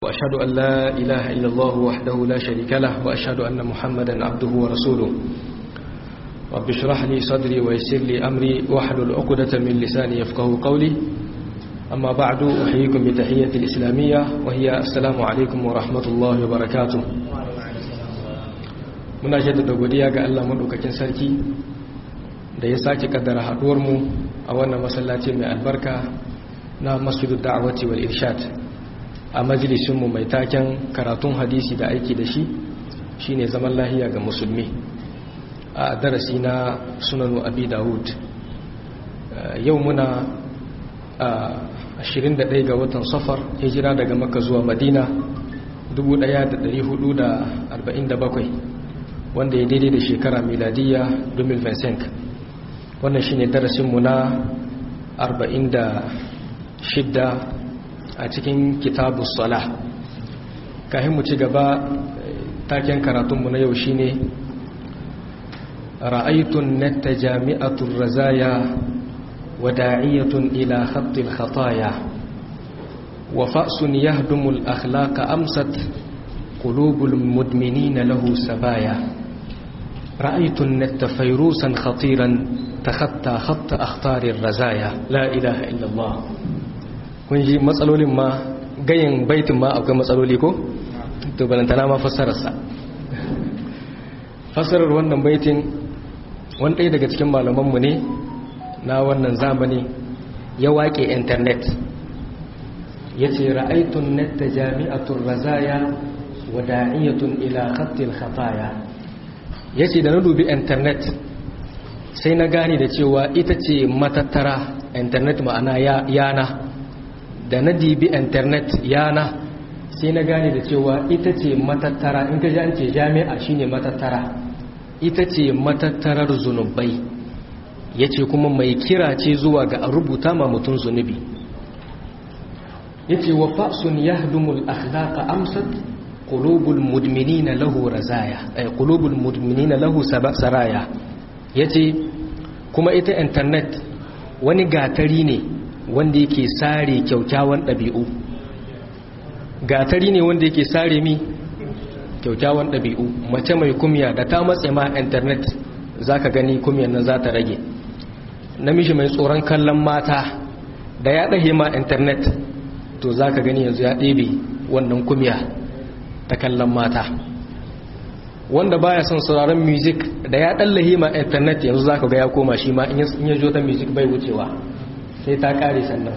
وأشهد أن لا إله إلا الله وحده لا شريك له وأشهد أن محمدا عبده ورسوله رب اشرح لي صدري ويسر لي أمري واحلل عقدة من لساني يفقه قولي أما بعد أحييكم بتحية الإسلامية وهي السلام عليكم ورحمة الله وبركاته muna jaddada godiya ga Allah madaukakin sarki da ya sake kaddara haduwar mu a wannan masallaci mai albarka na Masjidud Da'wati wal Irshad a majalisin mu mai taken karatun hadisi da aiki da shi shine zaman lahiya ga musulmi a darasi na Sunan Abi Dawud yau muna a 21 ga watan Safar hijira daga Makka zuwa Madina 1447 wanda ya daidai da shekara miladiya 2025 wannan shine darasinmu na 46 a cikin kitabu sala kahin mu ci gaba taken karatunmu na yau shine ra'aitun natta jami'atul razaya wada'iyatun ila khattil khataya wa fa'sun yahdumul akhlaqa amsat qulubul mudminina lahu sabaya رأيت النت فيروسا خطيرا تخطى خط أخطار الرزايا لا إله إلا الله kun ji matsalolin ma gayin baitin ma akwai matsaloli ko? to balantana ma fassararsa fassarar wannan baitin wani ɗaya daga cikin malamanmu ne na wannan zamani ya waƙe intanet ya ce ra'aitun netta jami'atun razaya wa da'iyatun ila khattil khataya ya ce da na dubi intanet sai na gane da cewa ita ce matattara intanet ma'ana yana da na dibi intanet yana sai na gane da cewa ita ce matattara in ka ji an ce jami'a shine matattara ita ce matattarar zunubai ya ce kuma mai kira ce zuwa ga rubuta ma mutum zunubi ya ce wa fa'sun yahdumul akhlaqa amsat qulubul mudminina lahu razaya ay qulubul mudminina lahu saraya yace kuma ita internet wani gatari ne wanda yake sare kyaukyawan dabi'u gatari ne wanda yake sare mi kyaukyawan dabi'u mace mai kumya da ta matse ma internet zaka gani kumyan nan za ta rage namiji mai tsoron kallon mata da ya dahe ma internet to zaka gani yanzu ya ɗebe wannan kumya ta kallon mata wanda baya son sauraron music da ya dallahi ma internet yanzu zaka ga ya koma shi ma in ya jo ta music bai wucewa sai ta kare sannan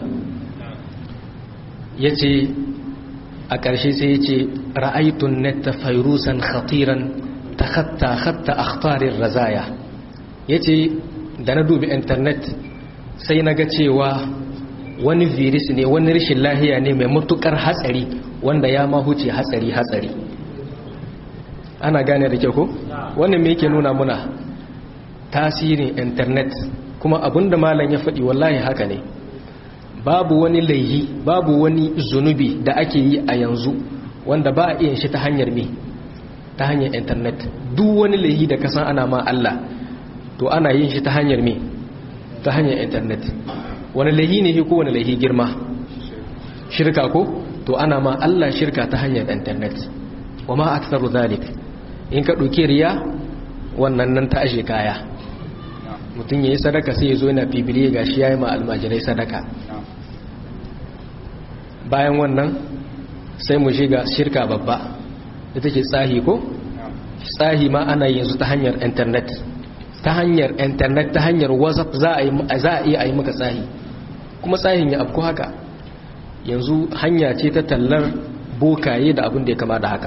yace a ƙarshe sai yace ra'aytun netta fayrusan khatiran takhatta khatta akhtarir razaya yace da na dubi internet sai naga cewa wani virus ne wani rashin lahiya ne mai matukar hatsari wanda ya ma huce hatsari hatsari ana gane da kyau ko wannan me yake nuna muna tasirin internet kuma abinda malam ya faɗi wallahi haka ne babu wani laihi babu wani zunubi da ake yi a yanzu wanda ba a iya shi ta hanyar me ta hanyar internet duk wani laihi da kasan ana ma Allah to ana yin shi ta hanyar me ta hanyar internet wani laihi ne ko wani laihi girma shirka ko to ana ma Allah shirka ta hanyar internet wa ma aktsaru zalik in ka dauki riya wannan nan ta ashe kaya mutum yayi sadaka sai yazo yana fibire gashi yayi ma almajirai sadaka bayan wannan sai mu shiga shirka babba ita ce tsahi ko tsahi ma ana yanzu ta hanyar internet ta hanyar internet ta hanyar whatsapp za a iya yi maka tsahi kuma tsahin ya afko haka yanzu hanya ce ta tallar bokaye da abin da ya kama da haka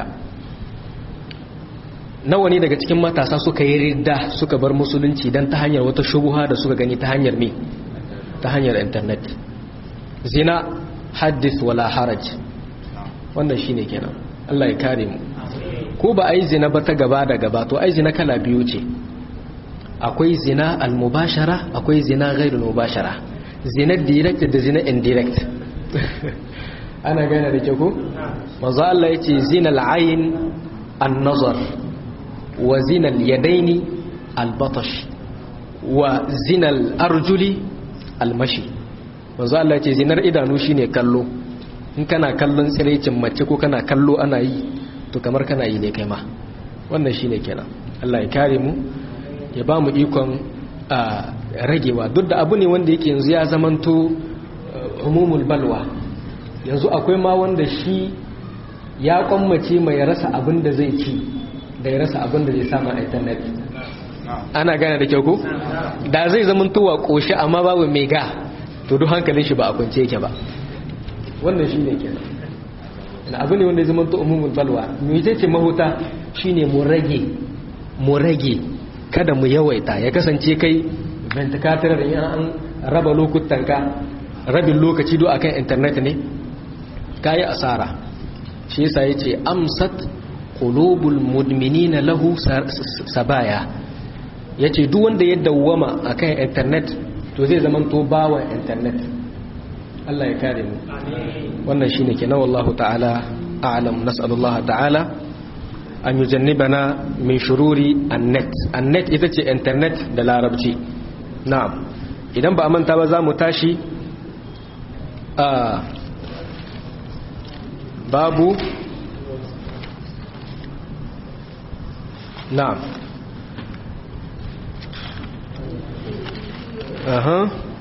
nawa ne daga cikin matasa suka yi ridda suka bar musulunci don ta hanyar wata shubuha da suka gani ta hanyar me ta hanyar internet zina haddith wala haraj wannan shine kenan Allah ya kare mu ko ba ai zina ba ta gaba da gaba to ai zina kala biyu ce akwai zina al-mubashara akwai zina ghairul mubashara zina direct da zina indirect ana gane da ke ku? mazu Allah ya ce zinal ayin an-nazar wa zinal yadaini al-batash wa zinal arjuli al-mashi mazu Allah ya ce zinar idanu shine kallo in kana kallon tsiraicin mace ko kana kallo ana yi to kamar kana yi ne kai ma wannan shine kenan Allah ya kare mu ya ba mu ikon ragewa duk da abu ne wanda yake yanzu ya zamanto umumul balwa yanzu akwai ma wanda shi ya kwammace mai rasa abin da zai ci da ya rasa abin da zai samu a internet ana gane da kyau ko da zai zamanto wa koshi amma babu mai ga to duk hankalin shi ba a kwance yake ba wannan shi ne kenan na abu ne wanda ya zamanto umumul balwa mai ce mahuta shine mu rage mu rage kada mu yawaita ya kasance kai ventikatar da an raba lokutanka rabin lokaci do akan internet ne kayi asara shi yasa yace amsat qulubul mudminina lahu sabaya yace duk wanda ya dawwama akan internet to zai zaman to bawa internet Allah ya kare mu wannan shine kenan wallahu ta'ala a'lam nas'alullaha ta'ala an yi jannibana min shururi annet annet ita ce internet da larabci na'am idan ba a manta ba za mu tashi a babu na'am aha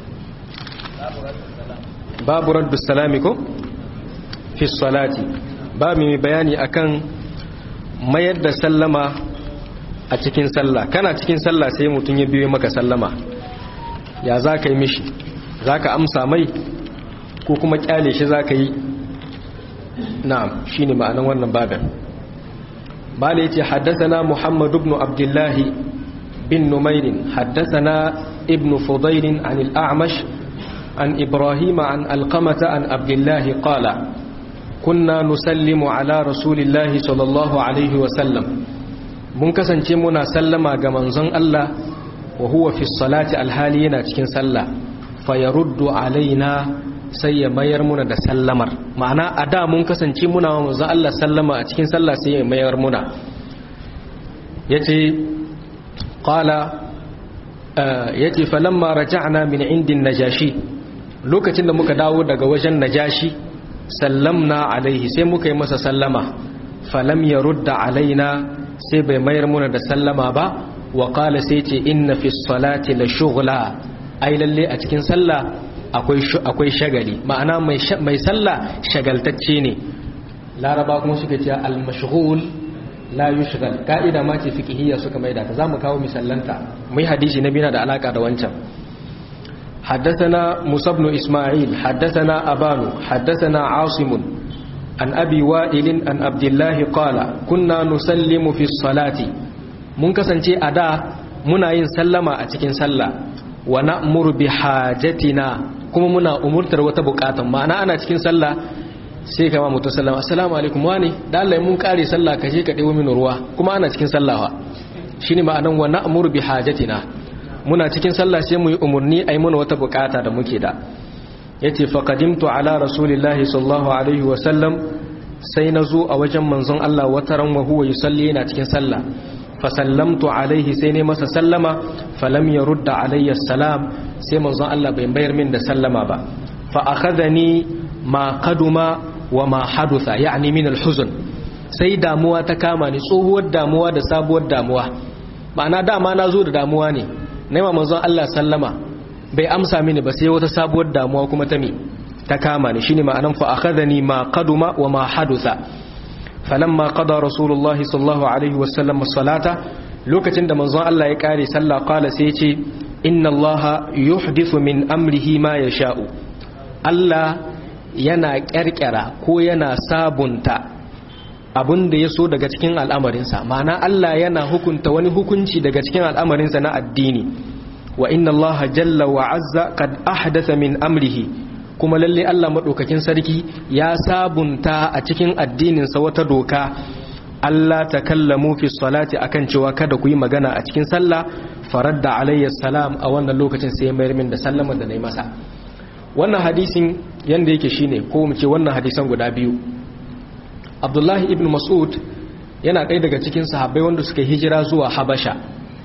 babu raddu salami ko fi salati ba mai bayani akan mayar da sallama a cikin sallah kana cikin sallah sai mutum ya biyo maka sallama ya za ka yi mishi za ka amsa mai ko kuma kyale shi za ka yi na'am shi ne ma'anan wannan babin bala ya ce haddasana muhammadu ibn abdullahi bin numairin haddasana ibn fudairin an al'amash an ibrahim an alkamata an abdullahi qala kunna nusallimu ala rasulillahi sallallahu alaihi wasallam mun kasance muna sallama ga manzon Allah wa huwa fi salati alhali yana cikin sallah fa yaruddu alaina sai ya mayar muna da sallamar ma'ana a da mun kasance muna wa manzon Allah sallama a cikin sallah sai ya mayar muna yace qala yace falamma raja'na min indin najashi lokacin da muka dawo daga wajen najashi sallamna alaihi sai muka yi masa sallama falam ya rudda alaina sai bai mayar muna da sallama ba wa qala sai ce inna fi salati la shughla ai lalle a cikin sallah akwai akwai shagali ma'ana mai mai sallah shagaltacce ne laraba kuma suka ce al mashghul la yushghal ka'ida ma ce fiqhiyya suka maida ta zamu kawo misallanta mai hadisi na bina da alaka da wancan حدثنا موسى بن إسماعيل حدثنا أبان حدثنا عاصم عن أبي وائل عن عبد الله قال كنا نسلم في الصلاة mun kasance a da muna yin sallama a cikin sallah wa na'muru bi hajatina kuma muna umurtar wata bukatan ma'ana ana cikin sallah sai kama mutum sallama assalamu alaikum wani da Allah mun kare sallah ka je ka dewo min ruwa kuma ana cikin sallah shine ma'anan wa na'muru bi hajatina muna cikin sallah sai mu yi umarni a yi mana wata bukata da muke da ya ce faƙadimtu ala rasulillahi sallallahu alaihi wasallam sai na zo a wajen manzon Allah wata ran wa huwa yusalli yana cikin sallah fasallamtu alaihi sai ne masa sallama falam ya rudda alayya salam sai manzon Allah bai bayar min da sallama ba fa akhadhani ma qaduma wa ma hadutha ya'ni min al-huzn sai damuwa ta kama ni tsohuwar damuwa da sabuwar damuwa ma'ana dama na zo da damuwa ne naima manzon Allah sallama bai amsa mini ba sai wata sabuwar damuwa kuma ta mi ta kama ni shine ma'anan fa akhadhani ma qaduma wa ma hadutha falamma qada rasulullahi sallallahu alaihi wasallam as-salata lokacin da manzon Allah ya kare sallah qala sai ce inna allaha yuhdithu min amrihi ma yasha'u Allah yana kyarkyara ko yana sabunta abin da ya so daga cikin al'amarinsa ma'ana Allah yana hukunta wani hukunci daga cikin al'amarinsa na addini wa inna Allah jalla wa azza kad ahdatha min amrihi kuma lalle Allah madaukakin sarki ya sabunta a cikin addininsa wata doka Allah takallamu fi salati akan cewa kada ku yi magana a cikin sallah faradda alayya salam a wannan lokacin sai mayar min da sallama da nayi masa wannan hadisin yanda yake shine ko mu ce wannan hadisan guda biyu abdullahi ibn mas'ud yana ɗaya daga cikin sahabbai wanda suka hijira zuwa habasha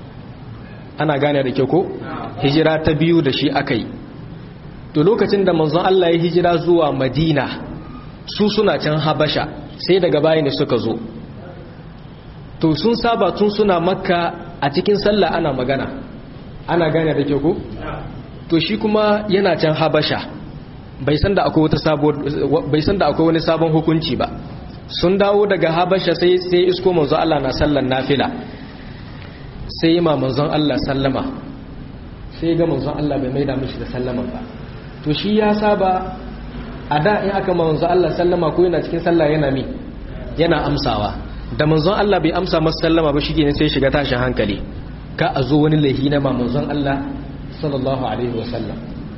ana gane da ke ko hijira ta biyu da shi aka yi to lokacin da manzon Allah ya hijira zuwa madina su suna can habasha sai daga baya ne suka zo to sun saba tun suna makka a cikin sallah ana magana ana gane da ke ku to shi kuma yana can habasha bai san da akwai wata sabuwar bai san da akwai wani sabon hukunci ba sun dawo daga habasha sai sai isko manzo Allah na sallan nafila sai ma manzon Allah sallama sai ga manzon Allah bai maida mishi da sallama ba to shi ya saba a da in aka ma manzon Allah sallama ko yana cikin sallah yana mi yana amsawa da manzon Allah bai amsa masa sallama ba shi ne sai shiga tashin hankali ka a zo wani lahi na ma manzon Allah sallallahu alaihi wasallam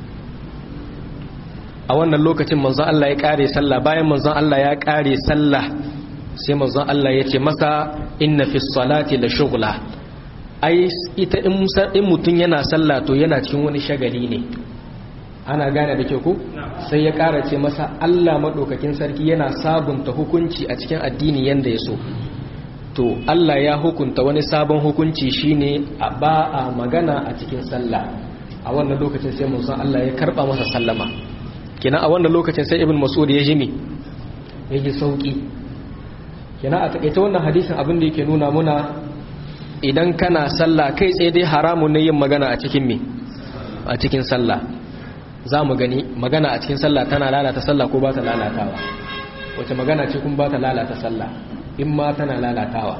a wannan lokacin manzon Allah ya kare sallah bayan manzon Allah ya kare sallah sai manzon Allah ya ce masa inna fi salati la shughla ai ita in mutum yana sallah to yana cikin wani shagali ne ana gane da ke ku sai ya kara ce masa Allah madaukakin sarki yana sabunta hukunci a cikin addini yanda ya so to Allah ya hukunta wani sabon hukunci shine a ba a magana a cikin sallah a wannan lokacin sai manzon Allah ya karba masa sallama kina a wannan lokacin sai ibn mas'ud ya jimi ya ji sauki kina a takaita wannan hadisin abin da yake nuna muna idan kana sallah kai tsaye dai haramun ne yin magana a cikin me a cikin sallah za mu gani magana a cikin sallah tana lalata sallah ko ba ta lalatawa wace magana ce kun ba ta lalata sallah in ma tana lalatawa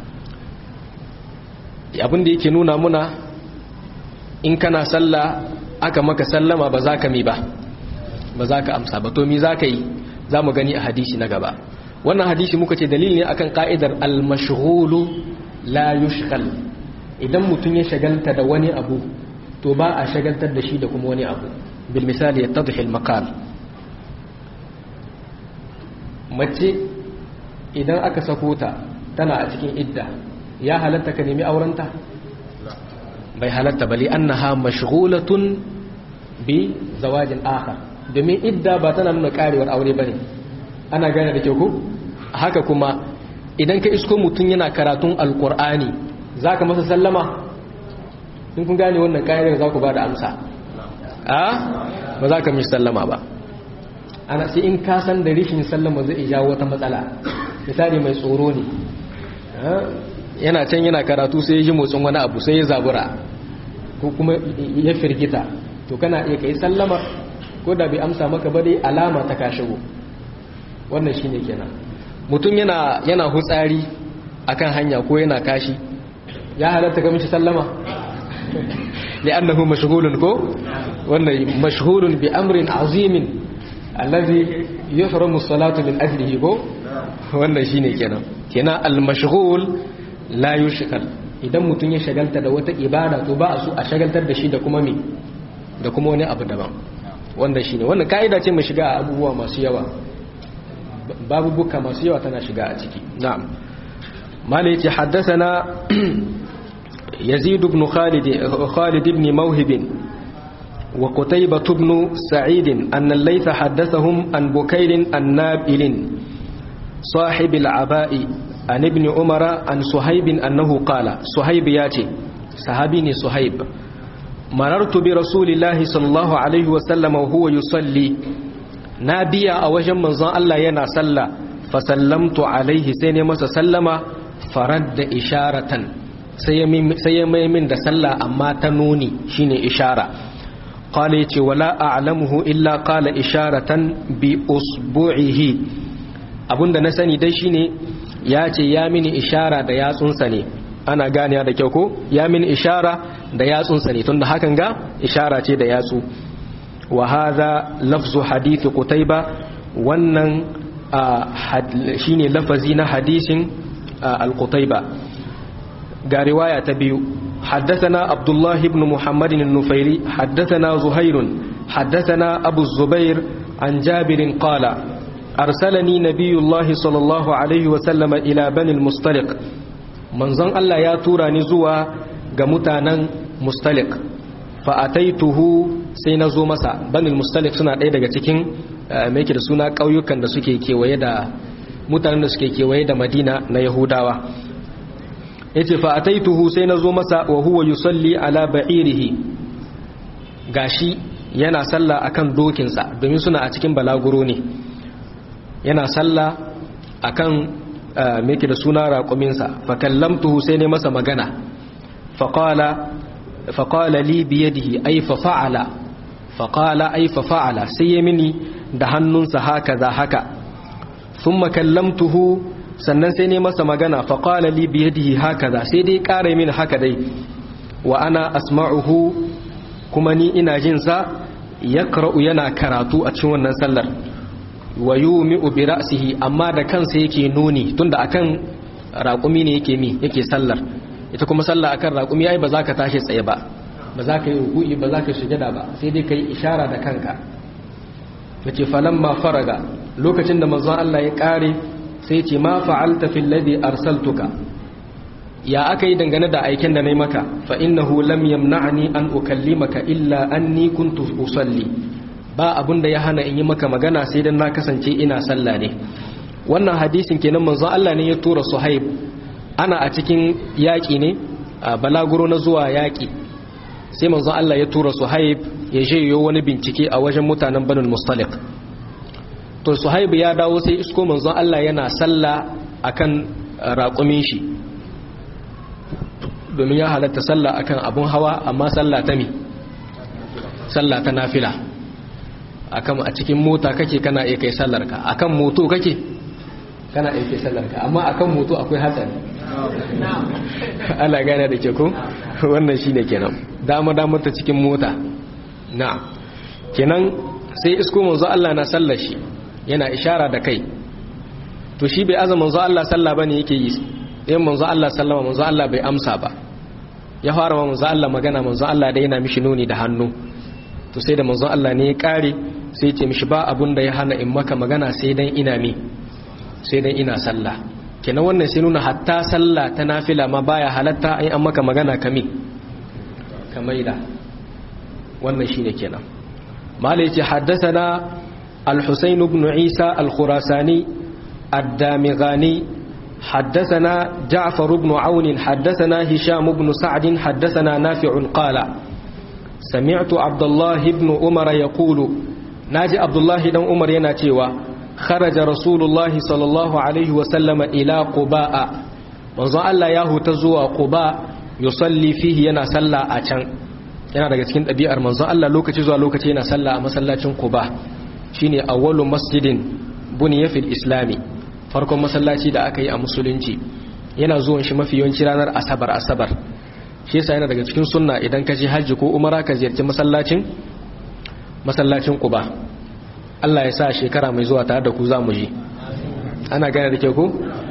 abin da yake nuna muna in kana sallah aka maka sallama ba za ka mi ba ba za ka amsa ba to mi za ka yi za mu gani a hadisi na gaba wannan hadisi muka ce dalili ne akan ka'idar al-mashghulu la yushghal idan mutum ya shagalta da wani abu to ba a shagaltar da shi da kuma wani abu bil misali yattadhi al-maqal mace idan aka sako ta tana a cikin idda ya halatta ka nemi aurenta bai halatta bali annaha mashghulatun bi zawajin akhar domin idda ba tana nuna karewar aure bane ana gane da kyau ko haka kuma idan ka isko mutum yana karatun alkur'ani zaka masa sallama in kun gane wannan kayan za ku ba da amsa a ba za ka mishi sallama ba ana sai in ka san da rishin sallama zai jawo wata matsala misali mai tsoro ne yana can yana karatu sai ya ji motsin wani abu sai ya zabura ko kuma ya firgita to kana iya kai sallama ko da bai amsa maka ba dai alama ta ka shigo wannan shine kenan mutum yana yana hutsari akan hanya ko yana kashi ya halatta ga mishi sallama li'annahu mashghulun ko wannan mashghulun bi amrin azimin alladhi yuhramu as-salatu min ajlihi ko wannan shine kenan kenan al-mashghul la yushghal idan mutum ya shagalta da wata ibada to ba a so a shagaltar da shi da kuma me da kuma wani abu daban wannan shine wannan kaida ce mai shiga a abubuwa masu yawa babu buka masu yawa tana shiga a ciki na'am malai ce haddathana yazid ibn khalid khalid ibn mawhib wa qutaybah ibn sa'id an al-layth haddathahum an bukayr an-nabil صاحب العباء عن ابن عمر عن صهيب أنه قال صهيب ياتي صحابيني صهيب مررت برسول الله صلى الله عليه وسلم وهو يصلي نابيا أوجم من ظن الله ينا صلى فسلمت عليه سيني مسا سلم فرد إشارة سيمي من دا صلى أما تنوني شيني إشارة قال يتي ولا أعلمه إلا قال إشارة بأصبعه abinda na sani dai shine ya ce ya mini ishara da yatsunsa ne ana ganiya da kyau ko ya mini ishara da yatsunsa ne tunda hakan ga ishara ce da yatsu wa hadha lafzu hadith qutayba wannan shine lafazi na hadisin al-qutayba ga riwaya ta biyu حدثنا عبد الله بن محمد النفيري حدثنا زهير حدثنا أبو الزبير عن جابر قال أرسلني نبي الله صلى الله عليه وسلم إلى بني المستلق منظن الله يا تورا نزوا غمتانا مستلق فأتيته سينزو مسا بني المستلق سنة ɗaya daga cikin mai da suna ƙauyukan da suke kewaye da mutanen da suke kewaye da madina na yahudawa ya ce fa'ataituhu sai na zo masa wa huwa yusalli ala ba'irihi gashi yana sallah akan dokinsa domin suna a cikin balaguro ne yana sallah akan me yake da suna raƙuminsa fa kallamtuhu sai ne masa magana fa qala fa qala li bi yadihi ay fa fa'ala fa qala ay fa fa'ala sai ya mini da hannunsa haka za haka thumma kallamtuhu sannan sai ne masa magana fa qala li bi yadihi haka za sai dai ƙara mini haka dai wa ana asma'uhu kuma ni ina jin sa yaqra'u yana karatu a cikin wannan sallar wa yumi'u bi ra'sihi amma da kansa yake nuni tunda akan raƙumi ne yake mi yake sallar ita kuma sallah akan raƙumi ai ba za ka tashi tsaye ba ba za ka yi ruku'i ba za ka sujada ba sai dai ka yi ishara da kanka yace falamma faraga lokacin da manzon Allah ya kare sai ya ce ma fa'alta fil ladhi arsaltuka ya aka yi dangane da aikin da nayi maka fa innahu lam yamna'ni an ukallimaka illa anni kuntu usalli ba abun da ya hana in yi maka magana sai dan na kasance ina sallah ne wannan hadisin kenan manzon Allah ne ya tura Suhaib ana a cikin yaƙi ne a balaguro na zuwa yaƙi sai manzon Allah ya tura Suhaib ya je yo wani bincike a wajen mutanen Banul Mustaliq to Suhaib ya dawo sai isko manzon Allah yana sallah akan raƙumin shi domin ya halatta sallah akan abun hawa amma sallah ta mi sallah ta nafila akan a cikin mota kake kana iya kai sallarka akan moto kake kana iya kai sallarka amma akan moto akwai hatsari Allah gane da ke ko wannan shine kenan dama dama ta cikin mota na kenan sai isko manzo Allah na sallar shi yana ishara da kai to shi bai azama manzo Allah sallah bane yake yi in manzo Allah sallama manzo Allah bai amsa ba ya fara ma manzo Allah magana manzo Allah da yana mishi nuni da hannu to sai da manzo Allah ne ya kare sai ya ce mishi ba abun da ya hana in maka magana sai dan ina mi sai dan ina sallah kenan wannan sai nuna hatta sallah ta nafila ma baya halatta ai an maka magana kami kamaida wannan shine kenan malai yace haddathana al-husayn ibn isa al-khurasani ad-damighani حدثنا جعفر بن عون حدثنا هشام بن سعد حدثنا نافع قال سمعت عبد الله بن عمر يقول ناجي عبد الله بن عمر يناتيوا خرج رسول الله صلى الله عليه وسلم إلى قباء manzo Allah ya huta zuwa Quba yusalli fihi yana sallah a can yana daga cikin ɗabi'ar manzo Allah lokaci zuwa lokaci yana sallah a masallacin Quba shine awwalu masjidin buniya fil islami farkon masallaci da aka yi a musulunci yana zuwan shi mafi yawanci ranar asabar asabar shi yasa yana daga cikin sunna idan ka je hajji ko umara ka ziyarci masallacin masallacin Quba Allah ya sa shekara mai zuwa tare da ku za mu je ana gane da ke ku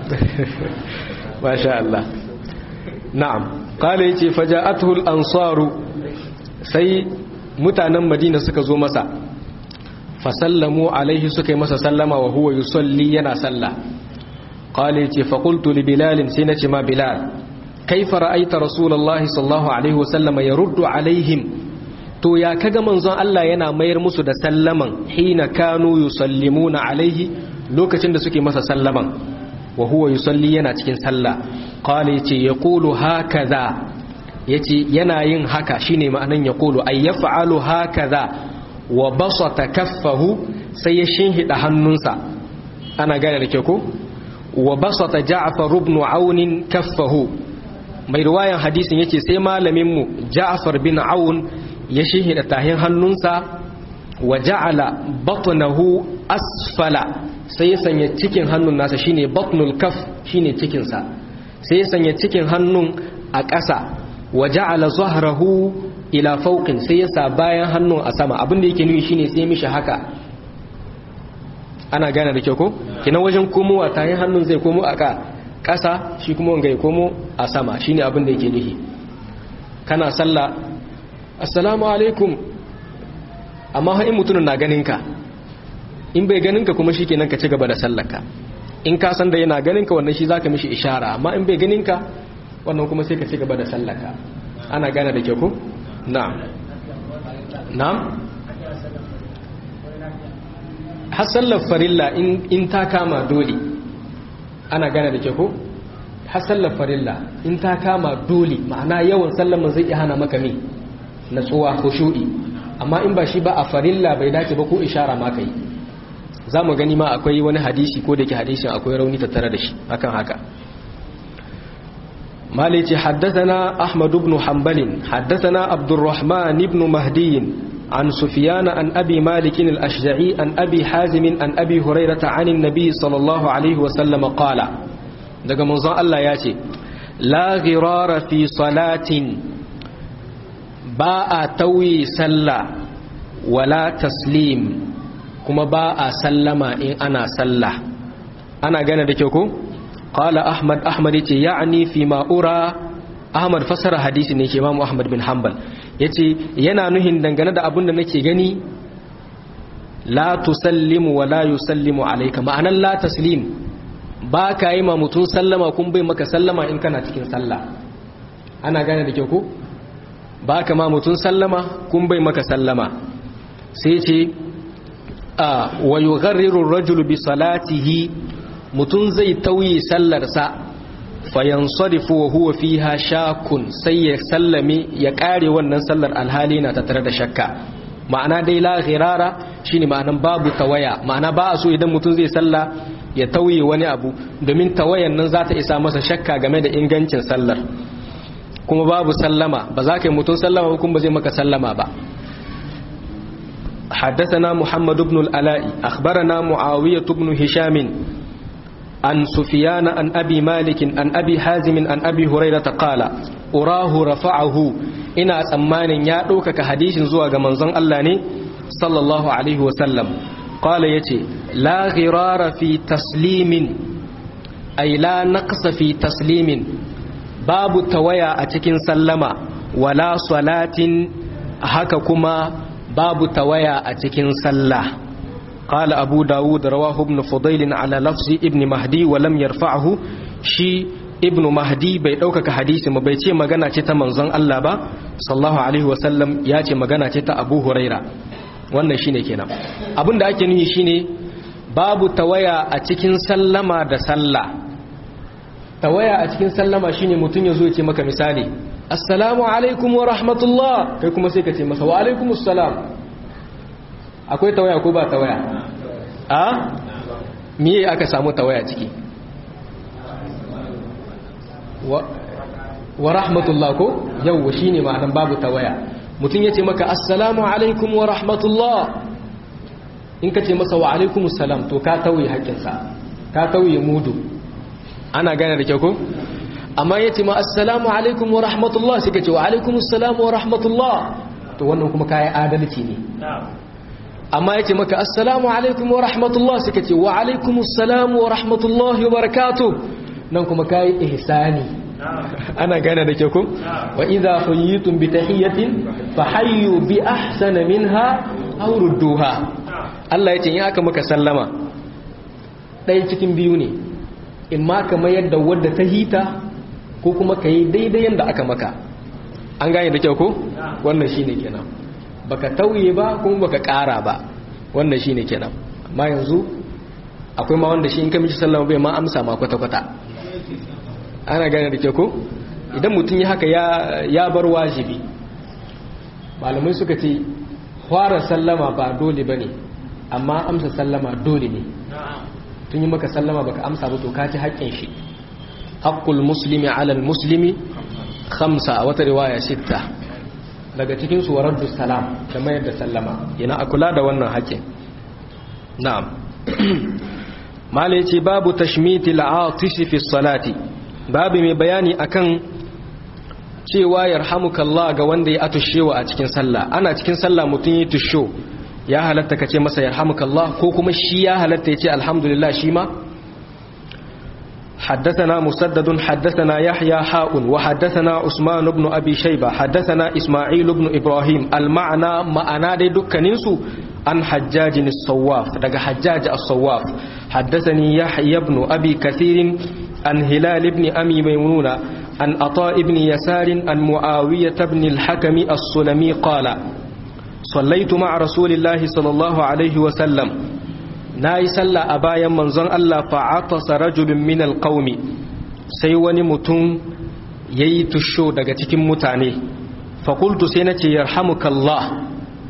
masha Allah na'am qala yace faja'atuhu al-ansaru sai mutanen Madina suka zo masa fasallamu alaihi suka yi masa sallama wa huwa yusalli yana sallah qala yace fa qultu li bilal sai nace ma bilal kaifa ra'aita rasulullahi sallallahu alaihi wasallam yaruddu alaihim to ya kaga manzon Allah yana mayar musu da sallaman hina kanu yusallimuna alaihi lokacin da suke masa sallaman wa huwa yusalli yana cikin sallah qala yace yaqulu hakaza yace yana yin haka shine ma'anan yaqulu ay yaf'alu hakaza wa basata kaffahu sai ya shinhida hannunsa ana gane da ke ko wa basata ja'far ibn aun kaffahu mai riwayan hadisin yace sai malamin mu ja'far bin aun ya shinhida tahin hannunsa wa ja'ala batnahu asfala sai ya sanya cikin hannun nasa shine batnul kaf shine cikin sa sai ya sanya cikin hannun a ƙasa wa ja'ala zahrahu ila fauqin sai ya sa bayan hannun a sama abinda yake nuni shine sai mishi haka ana gane da kyau ko kina wajen komowa tayin hannun zai komo a ƙasa shi kuma wanga ya komo a sama shine abinda yake nufi kana sallah assalamu alaikum amma ha in mutumin na ganin ka in bai ganin ka kuma shikenan ka ci gaba da sallarka in ka san da yana ganin ka wannan shi zaka mishi ishara amma in bai ganin ka wannan kuma sai ka ci gaba da sallarka ana gane da kyau ko na'am na'am hasallar farilla in ta kama dole ana gane da ke ko hasallar farilla in ta kama dole ma'ana yawan sallama zai iya hana maka mi natsuwa ko shuɗi amma in ba shi ba a farilla bai dace ba ko ishara ma kai za mu gani ma akwai wani hadisi ko da ke hadisin akwai rauni tattare da shi akan haka مالك حدثنا أحمد بن حنبل حدثنا عبد الرحمن بن مهدي عن سفيان عن أبي مالك الأشجعي عن أبي حازم عن أبي هريرة عن النبي صلى الله عليه وسلم قال daga manzon Allah ya ce la ghirara fi salatin ba a tauyi sallah wala taslim kuma ba a sallama in ana sallah ana gane da kyau ko qala ahmad ahmad yace ya'ni fi ma ura ahmad fasara hadisi ne ke imam ahmad bin hanbal yace yana nuhin dangane da abin da nake gani la tusallimu wa la yusallimu alayka ma'anan la taslim ba ka yi ma mutum sallama kun bai maka sallama in kana cikin sallah ana gane da kyau ko ba ka ma mutum sallama kun bai maka sallama sai ce a wa yugharriru rajulu bi salatihi mutum zai tauye sallarsa fayansarifu wa huwa fiha shakun sai ya sallame ya kare wannan sallar alhali na tattare da shakka ma'ana dai la ghirara shine ma'anan babu tawaya ma'ana ba a so idan mutum zai salla ya tauye wani abu domin tawayan nan za ta isa masa shakka game da ingancin sallar kuma babu sallama ba za ka yi mutum sallama ba kuma ba zai maka sallama ba حدثنا محمد بن الألاء أخبرنا معاوية بن هشام عن سفيان عن أبي مالك عن أبي حازم عن أبي هريرة قال أراه رفعه إنا أمان يأتوك كحديث زوى منزن الله صلى الله عليه وسلم قال يتي لا غرار في تسليم أي لا نقص في تسليم باب تويا أتكين سلما ولا صلاة هككما باب تويا أتكين سلّى قال أبو داود رواه ابن فضيل على لفظ ابن مهدي ولم يرفعه شي ابن مهدي bai ɗaukaka hadisi ma bai ce magana ce ta manzon Allah ba sallallahu alaihi wasallam ya ce magana ce ta Abu Huraira wannan shine kenan abin da ake nufi shine babu tawaya a cikin sallama da sallah tawaya a cikin sallama shine mutum ya zo ya ce maka misali assalamu alaikum wa rahmatullah kai kuma sai ka ce masa wa alaikumus salam akwai tawaya ko ba tawaya a miye aka samu tawaya ciki wa rahmatullah ko yau shi ne ma'anan babu tawaya mutum ya ce maka assalamu alaikum wa rahmatullah in ka ce masa wa alaikum salam to ka tauye haƙƙinsa ka tauye mudu ana gane da kyau ko amma ya ce ma assalamu alaikum wa rahmatullah sai ka ce wa alaikum salam wa rahmatullah to wannan kuma kayan adalci ne amma ya ce maka assalamu alaikum wa rahmatullah suka ce wa alaikum assalamu wa rahmatullahi wa barakatu nan kuma kayi ihsani ana gane da ke ku wa idza huyitum bi tahiyatin fa hayyu bi ahsana minha aw rudduha Allah ya ce in aka maka sallama ɗaya cikin biyu ne in ma ka mayar da wadda ta hita ko kuma ka yi daidai yadda aka maka an gane da kyau ko wannan shine kenan baka tauye ba kuma baka kara ba wannan shine kenan amma yanzu akwai ma wanda shi in ka mishi sallama bai ma amsa ma kwata kwata ana gane da ke ko idan mutum ya haka ya bar wajibi malamai suka ce fara sallama ba dole bane amma amsa sallama dole ne tun yi maka sallama baka amsa ba to ka ci haƙƙin shi haqqul muslimi ala al muslimi khamsa a wata riwaya sitta daga cikin su waraddu salam da mayar da sallama yana a kula da wannan haƙƙin na'am mala yace babu tashmiti al-atish fi salati babu mai bayani akan cewa yarhamukallah ga wanda ya atushewa a cikin sallah ana cikin sallah mutun yi tusho ya halatta kace masa yarhamukallah ko kuma shi ya halatta yace alhamdulillah shi ma حدثنا مسدد حدثنا يحيى حاء وحدثنا عثمان بن أبي شيبة حدثنا إسماعيل بن إبراهيم المعنى معنا دي دكنينسو عن حجاج الصواف دقى حجاج الصواف حدثني يحيى بن أبي كثير عن هلال بن أمي ميمونة عن عطاء بن يسار عن معاوية بن الحكم السلمي قال صليت مع رسول الله صلى الله عليه وسلم na yi sallah a bayan manzon Allah fa'atasa rajulun min alqaumi sai wani mutum yayi tusho daga cikin mutane fakultu sai nace yarhamukallah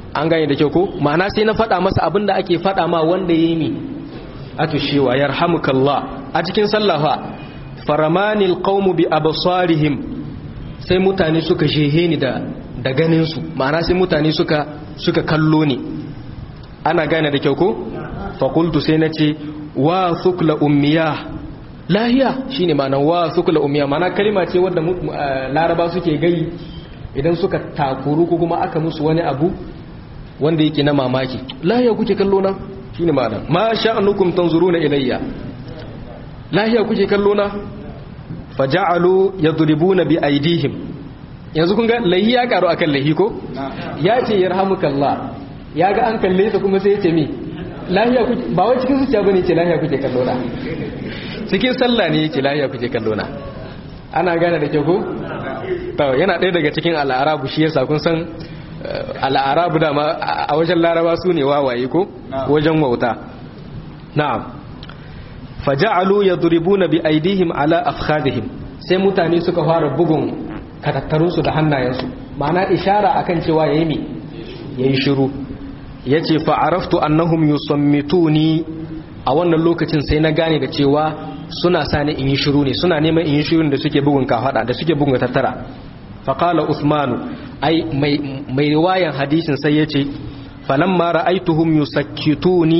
an gane da kyau ko ma'ana sai na faɗa masa abin da ake faɗa ma wanda ya yi mi atushewa yarhamukallah a cikin sallafa faramanil qaumu bi absarihim sai mutane suka shehe ni da da ganin su ma'ana sai mutane suka suka kallo ni ana gane da kyau ko fa qultu sai nace wa thukla ummiya lahiya shine ma'ana wa thukla ummiya ma'ana kalma ce wanda laraba suke gai idan suka takuru ko kuma aka musu wani abu wanda yake na mamaki lahiya kuke kallo na shine ma'ana ma sha'anukum tanzuruna ilayya lahiya kuke kallo na faja'alu yadribuna bi aydihim yanzu kun ga lahi ya karu akan lahi ko ya ce yarhamukallah ya ga an kalle sa kuma sai ya ce mi lahiya kuke ba wai cikin zuciya bane ce lahiya kuke kallo na cikin sallah ne yake lahiya kuke kallo na ana gane da kyau ko to yana ɗaya daga cikin al'arabu shi yasa kun san al'arabu dama a wajen laraba su ne wawaye ko wajen wauta na'am faja'alu yadribuna bi aidihim ala afkhadihim sai mutane suka fara bugun katattarunsu da hannayensu ma'ana ishara akan cewa yayi mi yayi shiru yace fa araftu annahum yusammituni a wannan lokacin sai na gane da cewa suna sani in yi shiru ne suna neman in yi shirun da suke bugun kafada da suke bugun tattara faƙala usmanu ai mai riwayan hadisin sai ya ce falamma ra'aituhum yusakkituni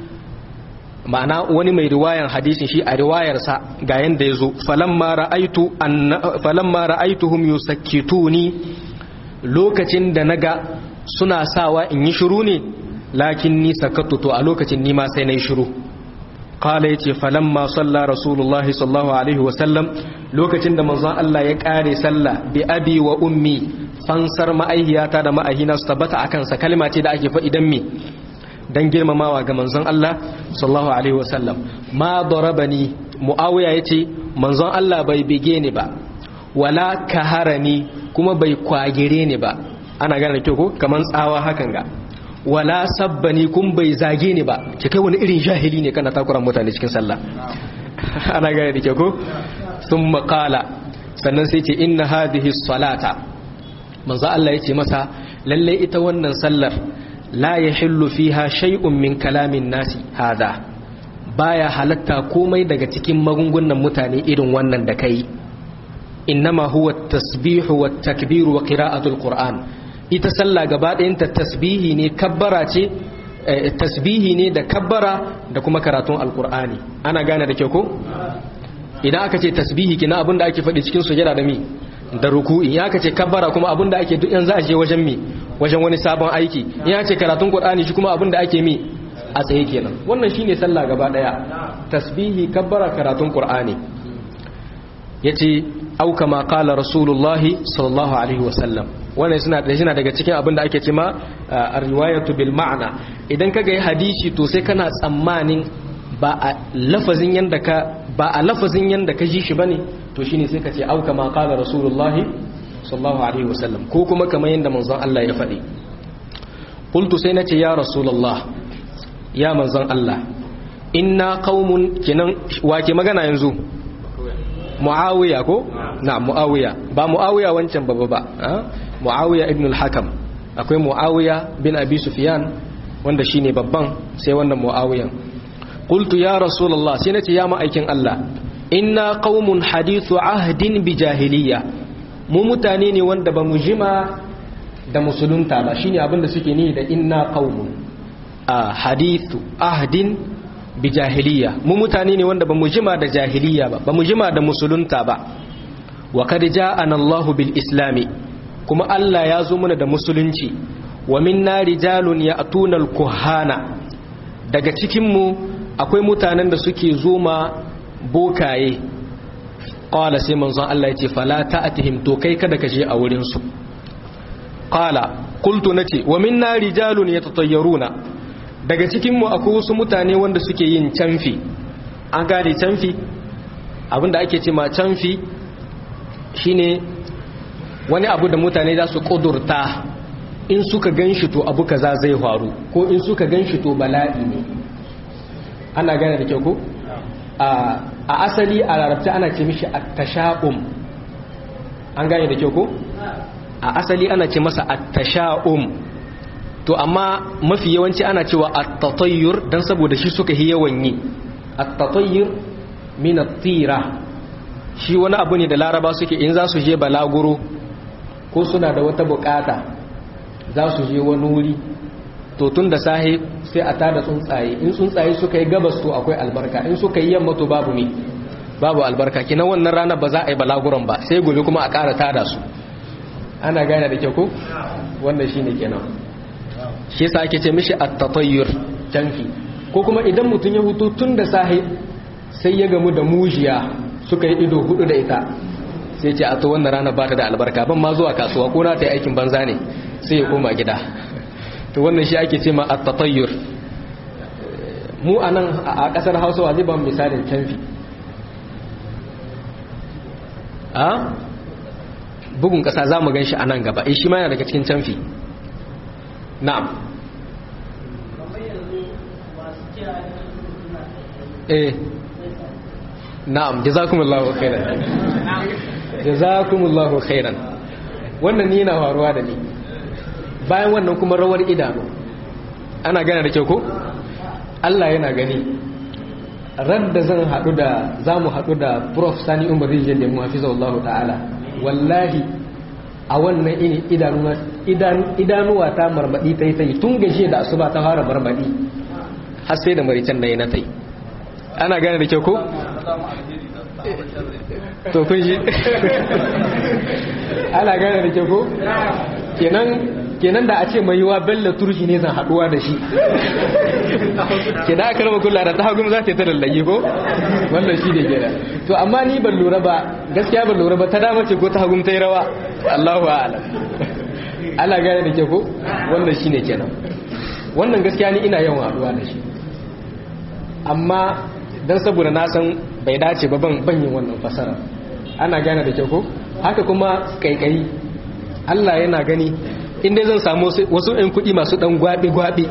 ma'ana wani mai riwayan hadisin shi a riwayarsa ga yanda ya zo falamma ra'aitu falamma ra'aituhum yusakkituni lokacin da naga suna sawa in yi shiru ne lakin ni sakattu to a lokacin ni ma sai na yi shiru qala yace falamma salla rasulullahi sallallahu alaihi wasallam lokacin da manzon Allah ya kare sallah bi abi wa ummi fansar ma'aihiyata da ma'ahina su tabbata akan sa kalma ce da ake faɗi dan me dan girmamawa ga manzon Allah sallallahu alaihi wasallam ma darabani muawiya yace manzon Allah bai bige ni ba wala kaharani kuma bai kwagire ni ba ana gane kyau ko kaman tsawa hakan ga wala sabbani kun bai zage ni ba ke kai wani irin jahili ne kana takuran mutane cikin sallah ana gane da ke ko sun makala sannan sai ce inna hadhihi salata manzo Allah ya ce masa lalle ita wannan sallar la yahillu fiha shay'un min kalamin nasi hada baya halatta komai daga cikin magungunan mutane irin wannan da kai innama huwa at-tasbihu wat-takbiru wa qira'atul qur'an ita sallah gaba ɗayanta tasbihi ne kabbara ce tasbihi ne da kabbara da kuma karatun alkur'ani ana gane da kyau ko idan aka ce tasbihi kina abinda ake faɗi cikin sujada da mi da ruku'i ya aka ce kabbara kuma abinda ake duk yanzu a je wajen mi wajen wani sabon aiki ya ce karatun qur'ani shi kuma abinda ake mi a tsaye kenan wannan shine sallah gaba ɗaya tasbihi kabbara karatun qur'ani yace au kama qala rasulullahi sallallahu alaihi wasallam wannan suna da shi daga cikin abin da ake cima a riwayatu bil ma'ana idan ka ga hadisi to sai kana tsammanin ba a lafazin yanda ka ba a lafazin yanda ka ji shi bane to shine sai ka ce au kama qala rasulullahi sallallahu alaihi wasallam ko kuma kamar yanda manzon Allah ya faɗi qultu sai nace ya rasulullah ya manzon Allah inna qaumun kinan wake magana yanzu muawiya ko na muawiya ba muawiya wancan baba ba muawiya ibn al-hakam akwai muawiya bin abi sufyan wanda shine babban sai wannan muawiyan qultu ya rasulullah sai nace ya ma'aikin Allah inna qaumun hadithu ahdin bi jahiliya mu mutane ne wanda ba mu jima da musulunta ba shine abin da suke ni da inna qaumun a hadithu ahdin bi jahiliya mu mutane ne wanda ba mu jima da jahiliya ba ba mu jima da musulunta ba wa kad ja'ana Allahu bil islami kuma Allah ya zo mana da musulunci wa minna rijalun ya'tuna al kuhana daga cikin mu akwai mutanen da suke zoma bokaye qala sai manzon Allah ya ce fala ta'tihim to kai kada ka je a wurin su qala qultu nace wa minna rijalun yatatayyaruna daga cikinmu akwai wasu mutane wanda suke yin canfi an gane canfi abinda ake ce ma canfi shine wani abu da mutane za su kudurta in suka gan shi to abu kaza zai faru ko in suka gan shi to bala'i ne ana gane da kyau ko a asali a larabci ana ce mishi at-tasha'um an gane da kyau ko a asali ana ce masa at-tasha'um to amma mafi yawanci ana cewa at-tatayyur dan saboda shi suka yi yawan yi at-tatayyur min at-tira shi wani abu ne da laraba suke in za su je balaguro ko suna da wata bukata za su je wani wuri to tun da sahi sai a tada tsuntsaye in tsuntsaye suka yi gabas to akwai albarka in suka yi yamma to babu ne babu albarka kina wannan rana ba za a yi balaguron ba sai gobe kuma a ƙara tada su ana gane da kyau ko wannan shine kenan shi yasa ake ce mishi at-tatayyur janfi ko kuma idan mutum ya hutu tun da sahi sai ya gamu da mujiya suka yi ido hudu da ita sai ce a to wannan rana ba ta da albarka ban ma zuwa kasuwa ko na ta yi aikin banza ne sai ya koma gida to wannan shi ake ce ma at-tatayyur mu anan a kasar Hausa wa zai ba misalin canfi a bugun kasa za mu gan shi a nan gaba shi ma yana daga cikin canfi na'am eh na'am jazakumullahu khairan jazakumullahu khairan wannan ni yana faruwa da ni bayan wannan kuma rawar idanu ana gane da kyau ko Allah yana gani ran da zan haɗu da za mu haɗu da prof sani umar rijiyar da mu hafiza Allah ta'ala wallahi a wannan ini idanuwa ta marmaɗi ta yi ta yi tun gajiya da asuba ta fara marmaɗi har sai da maricen da ya na ta yi ana gane da kyau ko? to kun shi ana gane da kyau ko? kenan kenan da a ce mai yiwa bella turki ne zan haduwa da shi ke da aka rama kula da ta hagu za ta ta lallage ko wannan shi ne gina to amma ni ban lura ba gaskiya ban lura ba ta dama ce ko ta hagu ta yi rawa allahu ala ala gane da ke ko wannan shi ne kenan wannan gaskiya ni ina yawan haduwa da shi amma don saboda na san bai dace ba ban yin wannan fasara ana gane da ke ko haka kuma kaikayi Allah yana gani inda zan samu wasu ɗan kuɗi masu ɗan gwaɓe-gwaɓe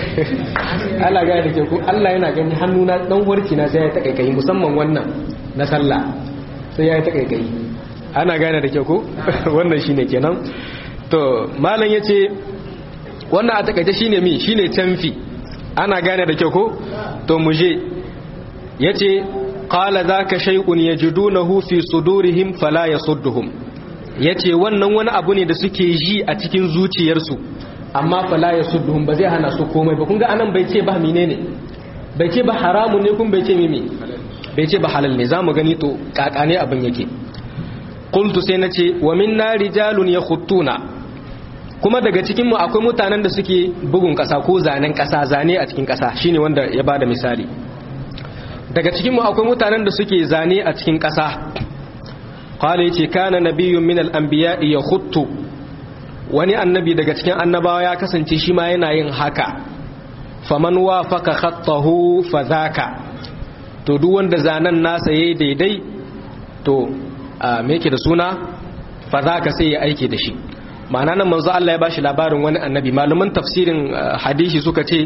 Allah gaya da ke ku Allah yana gani hannuna ɗan warki na sai ya ta kaikayi musamman wannan na sallah sai ya yi ta kaikayi ana gane da ke ku wannan shine kenan to malam ya ce wannan a takaice shine mi shine canfi ana gane da ke ku to mu je ya ce qala zaka shay'un yajidunahu fi sudurihim fala yasudduhum ya ce wannan wani abu ne da suke ji a cikin zuciyarsu amma fala ya sudduhun ba zai hana su komai ba kunga anan bai ce ba mine ne bai ce ba haramun ne kun bai ce mimi bai ce ba halal ne za mu gani to kakane abin yake qultu sai na ce wa minna rijalun yakhuttuna kuma daga cikinmu akwai mutanen da suke bugun kasa ko zanen kasa zane a cikin kasa shine wanda ya bada misali daga cikinmu akwai mutanen da suke zane a cikin kasa qala yace kana nabiyyun min al-anbiya yakhuttu wani annabi daga cikin annabawa ya kasance shi ma yana yin haka faman wafaqa khattahu fadhaka to duk wanda zanen nasa yayi daidai to me yake da suna fadhaka sai ya aike da shi ma'ana nan manzo Allah ya bashi labarin wani annabi malaman tafsirin hadisi suka ce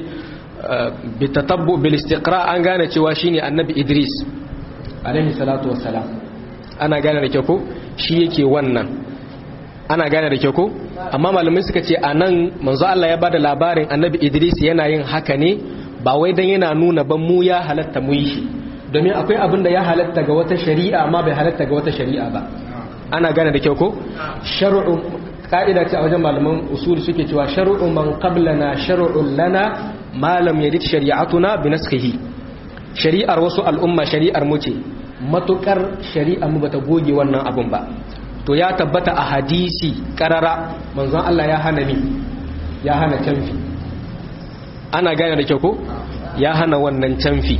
bi tatabbu bil istiqra an gane cewa shine annabi Idris alaihi salatu wassalam ana gane da kyau ko shi yake wannan ana gane da kyau ko amma malamai suka ce anan manzo Allah ya bada labarin annabi Idris yana yin haka ne ba wai dan yana nuna ban mu ya halatta mu yi shi domin akwai abin da ya halatta ga wata shari'a amma bai halatta ga wata shari'a ba ana gane da kyau ko shar'u ka'ida ce a wajen malaman usul suke cewa shar'u man qablana shar'un lana ma lam yarid shari'atuna bi naskhihi shari'ar wasu al'umma shari'ar mu ce matukar shari'a mu bata goge wannan abun ba to ya tabbata a hadisi karara manzon Allah ya hana ni ya hana canfi ana gane da kyau ko ya hana wannan canfi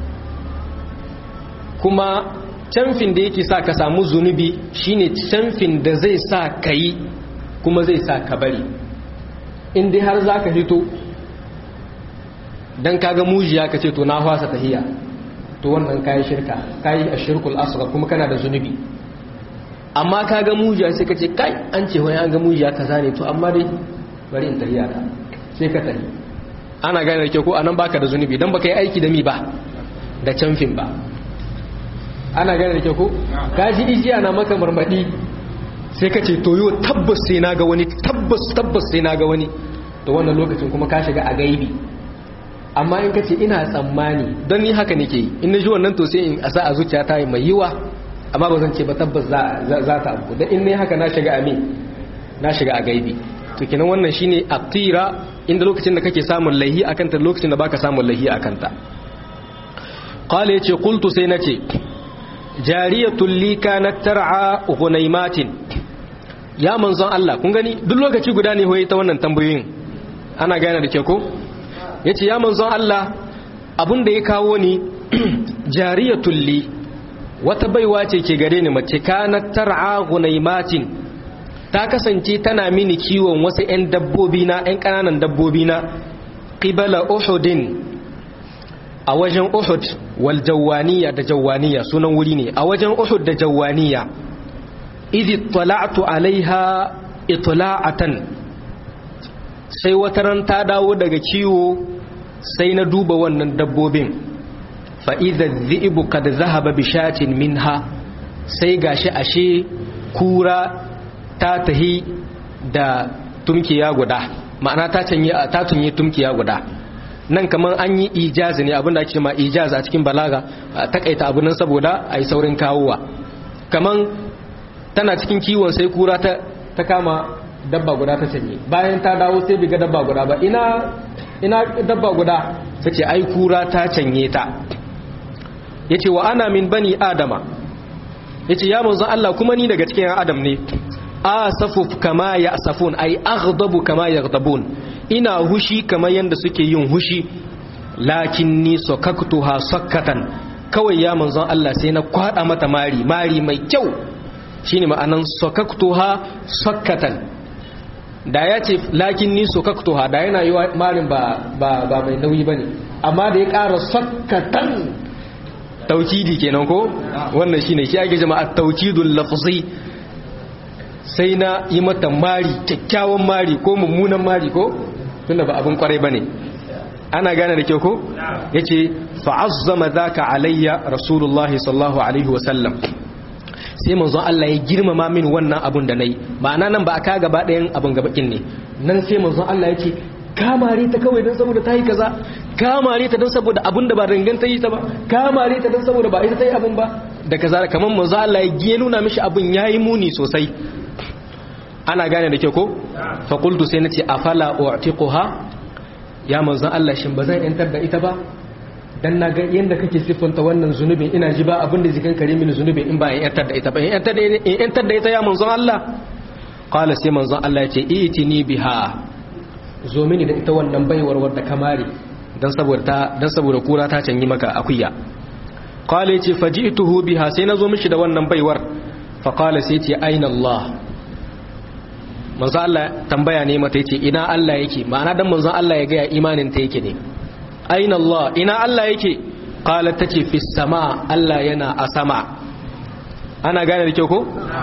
kuma canfin da yake sa ka samu zunubi shine canfin da zai sa ka yi kuma zai sa ka bari in dai har zaka fito dan kaga mujiya ka ce to na fasa tahiya to wannan kayi shirka kayi ashirkul asghar kuma kana da zunubi amma kaga mujiya sai ka ce kai an ce wani an ga mujiya kaza ne to amma dai bari in tahiya ka sai ka tahi ana gane da ke ko anan baka da zunubi dan baka yi aiki da mi ba da canfin ba ana gane da ke ko kaji ijiya na maka marmadi sai ka ce to yo tabbas sai na ga wani tabbas tabbas sai na ga wani to wannan lokacin kuma ka shiga a gaibi amma in ka ce ina tsammani don ni haka nake yi in na ji wannan to sai in asa a zuciya ta mai yiwa amma ba zan ce ba tabbas za ta abu don in ne haka na shiga a me na shiga a gaibi to kenan wannan shine aqira inda lokacin da kake samun laihi akan ta lokacin da baka samun laihi akan ta qala yace qultu sai nace jariyatul li kanat tar'a ghunaymatin ya manzon Allah kun gani duk lokaci guda ne hoye ta wannan tambayoyin ana gane da ke ko yace ya manzon Allah abun da ya kawo ni jariyatul li wata baiwa ce ke gare ni mace kanat tar'a ghunaymatin ta kasance tana mini kiwon wasu 'yan dabbobi na 'yan ƙananan dabbobi na ƙibala uhudin a wajen uhud wal jawaniya da jawaniya sunan wuri ne a wajen uhud da jawaniya idhi tala'tu alaiha itla'atan sai wata ran ta dawo daga kiwo sai na duba wannan dabbobin fa idha dhi'bu kad zahaba bi shatin minha sai gashi ashe kura ta tahi da tumkiya guda ma'ana ta canye ta tunye tumkiya guda nan kaman an yi ijazi ne abinda ake ma ijaz a cikin balaga takaita abu nan saboda ai saurin kawowa kaman tana cikin kiwon sai kura ta ta kama dabba guda ta canye bayan ta dawo sai biga dabba guda ba ina ina dabba guda tace ai kura ta canye ta yace wa ana min bani adama yace ya manzon Allah kuma ni daga cikin adam ne asafu kama ya asafun ay aghdabu kama yaghdabun ina hushi kamar yanda suke yin hushi lakinni sakaktuha sakkatan kawai ya manzon Allah sai na kwada mata mari mari mai kyau shine ma'anan sakaktuha sakkatan da ya ce lakinni sakaktuha da yana yi marin ba ba ba mai nauyi bane amma da ya ƙara sakkatan taukidi kenan ko wannan shine shi ake jama'a taukidul lafzi sai na yi mata mari kyakkyawan mari ko mummunan mari ko tunda ba abin kwarai bane ana gane da kyau ko yace fa'azzama zaka alayya rasulullah sallallahu alaihi wa sallam sai manzon Allah ya girmama min wannan abun da nayi ma'ana nan ba aka gaba ɗayan abun gabakin ne nan sai manzon Allah yake kamare ta kawai don saboda ta yi kaza kamare ta don saboda abin da ba danganta yi ta ba kamare ta don saboda ba ita ta yi abin ba da kaza kamar manzo Allah ya nuna mishi abin yayi muni sosai ana gane da ke ko fa qultu sai nace afala u'tiquha ya manzo Allah shin bazan yantar da ita ba dan na ga yanda kake siffanta wannan zunubin ina ji ba abin da zikan kare mini zunubin in ba in yantar da ita ba in yantar da in yantar da ita ya manzo Allah qala sai manzo Allah ya ce itini biha zo mini da ita wannan baiwar wadda kamari dan saboda dan saboda kura ta canyi maka akuya qala yace faji'tuhu biha sai nazo mishi da wannan baiwar fa qala sai yace aina Allah manzo Allah tambaya ne mata yace ina Allah yake ma'ana dan manzo Allah ya ga imanin ta yake ne aina Allah ina Allah yake qala tace fi sama Allah yana a sama ana gane da kyau ko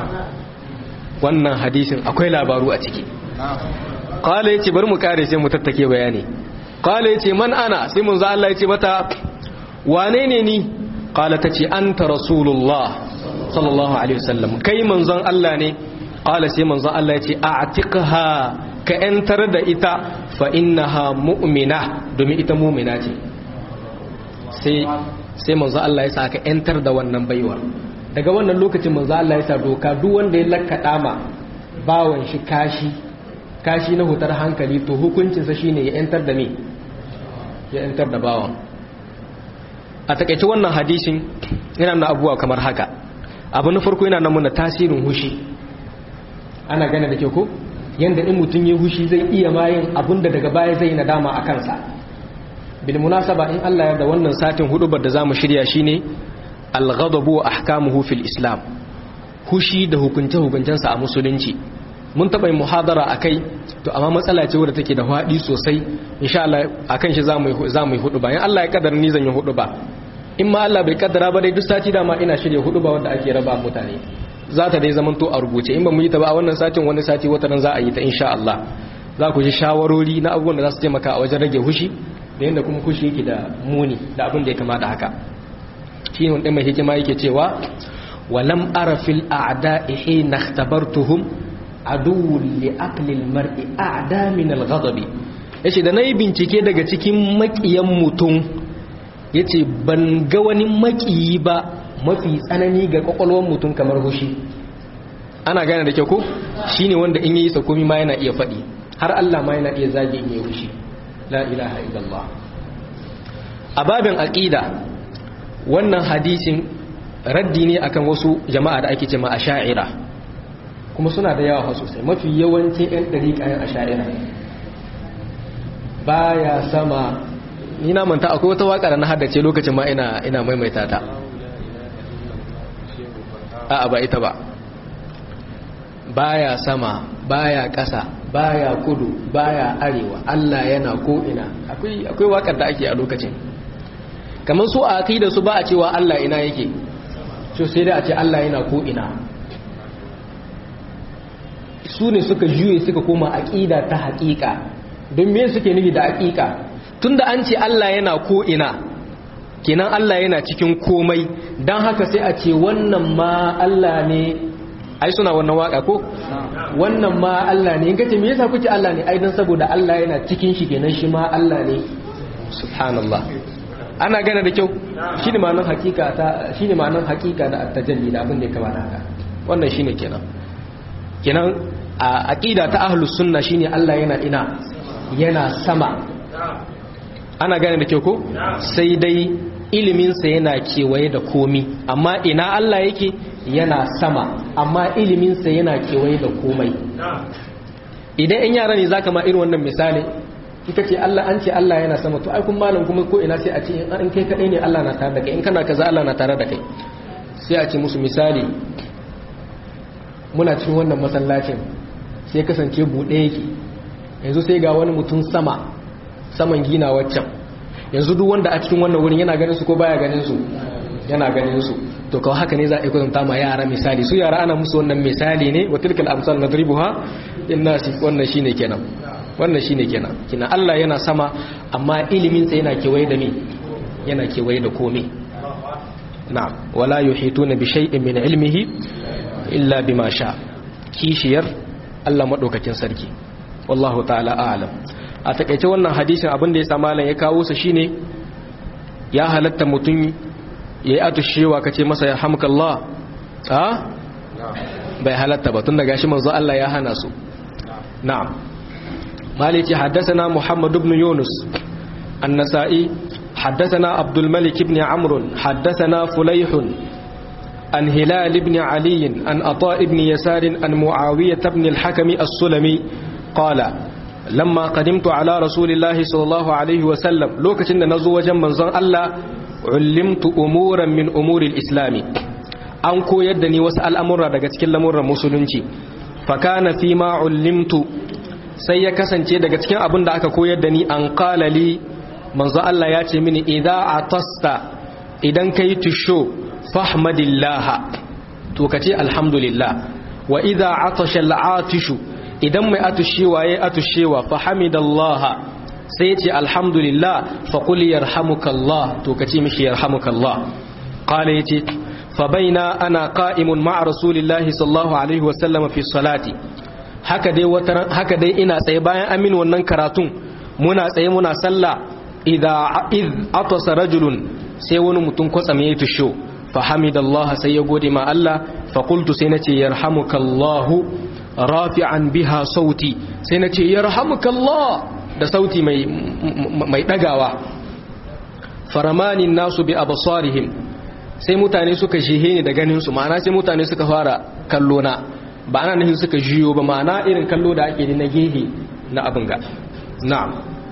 wannan hadisin akwai labaru a ciki qala yace bari mu kare sai mu tattake bayani qala yace man ana sai manzo Allah yace mata wane ne ni qala tace anta rasulullah sallallahu alaihi wasallam kai manzon Allah ne qala sai manzon Allah yace a'tiqha ka yantar da ita fa innaha mu'mina domin ita mu'mina ce sai sai manzon Allah ya sa ka yantar da wannan baiwa daga wannan lokacin manzon Allah ya sa doka duk wanda ya lakkada ma bawon shi kashi kashi na hutar hankali to hukuncinsa shine ya yantar da me ya yantar da bawan a takaice wannan hadisin yana nuna abubuwa kamar haka abu na farko yana nuna tasirin hushi ana gane da ke ko yanda in mutum ya hushi zai iya mayin abinda daga baya zai nadama a kansa bil munasaba in Allah ya da wannan satin hudubar da zamu shirya shine al-ghadabu wa ahkamuhu fil islam hushi da hukunce hukuncensa a musulunci mun taɓa yin muhadara a kai to amma matsala ce wadda take da haɗi sosai insha Allah a kan shi za mu yi hudu ba in Allah ya kadar ni zan yi hudu ba in ma Allah bai kaddara ba dai duk sati dama ina shirya hudu ba wadda ake raba mutane za ta dai zaman to a rubuce in ba mu yi ta ba a wannan satin wani sati wata nan za a yi ta insha Allah za ku ji shawarori na abubuwan da za su taimaka a wajen rage hushi da yadda kuma hushi yake da muni da abin da ya kama da haka shi ne wanda mai hikima yake cewa walam ara fil a'da'i hina ikhtabartuhum عدو لعقل المرء أعدى من الغضب yace da nayi bincike daga cikin makiyan mutum yace ban ga wani makiyi ba mafi tsanani ga kwakwalwar mutum kamar hushi ana gane da kyau ko shine wanda in yayi sakomi ma yana iya faɗi har Allah ma yana iya zage in yayi hushi la ilaha illallah a babin aqida wannan hadisin raddi ne akan wasu jama'a da ake cewa asha'ira kuma suna da yawa sosai mafi yawancin ɗan ɗariƙa yan asha'ira baya sama ni na manta akwai wata waka da na haddace lokacin ma ina ina maimaita ta a'a ba ita ba baya sama baya ƙasa baya kudu baya arewa Allah yana ko ina akwai akwai wakar da ake a lokacin kamar su a aqida su ba a cewa Allah ina yake so sai da a ce Allah yana ko ina su ne suka juye suka koma aqida ta haƙiƙa don me suke nufi da haƙiƙa tunda an ce Allah yana ko ina kenan Allah yana cikin komai don haka sai a ce wannan ma Allah ne ai suna wannan waka ko wannan ma Allah ne in kace me yasa kuke Allah ne ai dan saboda Allah yana cikin shi kenan shi ma Allah ne subhanallah ana gane da kyau shine ma'anar hakika ta shine ma'anar hakika da at-tajalli da abin da ya kamata haka wannan shine kenan kenan a aqida ta ahlus sunna shine Allah yana ina yana sama ana gane da kyau ko sai dai iliminsa yana kewaye da komi amma ina Allah yake yana sama amma iliminsa yana kewaye da komai idan in yara ne zaka ma irin wannan misali ita ce Allah an ce Allah yana sama to ai kun malam kuma ko ina sai a ce in kai kadai ne Allah na tare da kai in kana kaza Allah na tare da kai sai a ce musu misali muna cikin wannan masallacin sai kasance buɗe yake yanzu sai ga wani mutum sama saman gina waccan yanzu duk wanda a cikin wannan wurin yana ganin su ko baya ganin su yana ganin su to kawai haka ne za a yi kwatanta ma yara misali su yara ana musu wannan misali ne wa tilkal amsal nadribuha linnasi wannan shine kenan wannan shine kenan kina Allah yana sama amma ilimin sa yana kewaye da me yana kewaye da komai na'am wala yuhituna bi shay'in min ilmihi illa bima sha kishiyar Allah madaukakin sarki wallahu ta'ala a'lam a takaice wannan hadisin abin da ya sa malam ya kawo sa shine ya halatta mutum yayi atushewa kace masa ya hamkallah a bai halatta ba tun daga shi manzo Allah ya hana su na'am maliki haddathana muhammad ibn yunus an-nasa'i haddathana abdul malik ibn amr haddathana fulayh عن هلال بن علي عن أطاء بن يسار عن معاوية بن الحكم السلمي قال lamma qadimtu ala rasulillahi sallallahu alaihi wa sallam lokacin da nazo wajen manzon Allah ullimtu umuran min umuril islami an koyar da ni wasu al'amura daga cikin lamuran musulunci fa kana fi ma ullimtu sai ya kasance daga cikin abin da aka koyar da ni an qala li manzon Allah ya ce mini idza atasta idan kai tusho fahmadillah to kace alhamdulillah wa idza atasha al'atishu idan mai atushewa ya atushewa fa hamidallaha sai ya ce alhamdulillah fa qul yarhamukallah to kace mishi yarhamukallah qala yace fa baina ana qa'imun ma'a rasulillahi sallallahu alaihi wa sallam fi salati haka dai wata haka dai ina tsaye bayan amin wannan karatun muna tsaye muna sallah idza id atasa rajulun sai wani mutum kwatsam ya tusho fa hamidallaha sai ya gode ma Allah fa qultu sai nace yarhamukallahu rafi'an biha sauti sai na ce yarhamukallah da sauti mai mai dagawa faramanin nasu bi absarihim sai mutane suka jihe ni da ganin su ma'ana sai mutane suka fara kallo na ba ana nufin suka jiyo ba ma'ana irin kallo da ake na gehe na abin ga na'am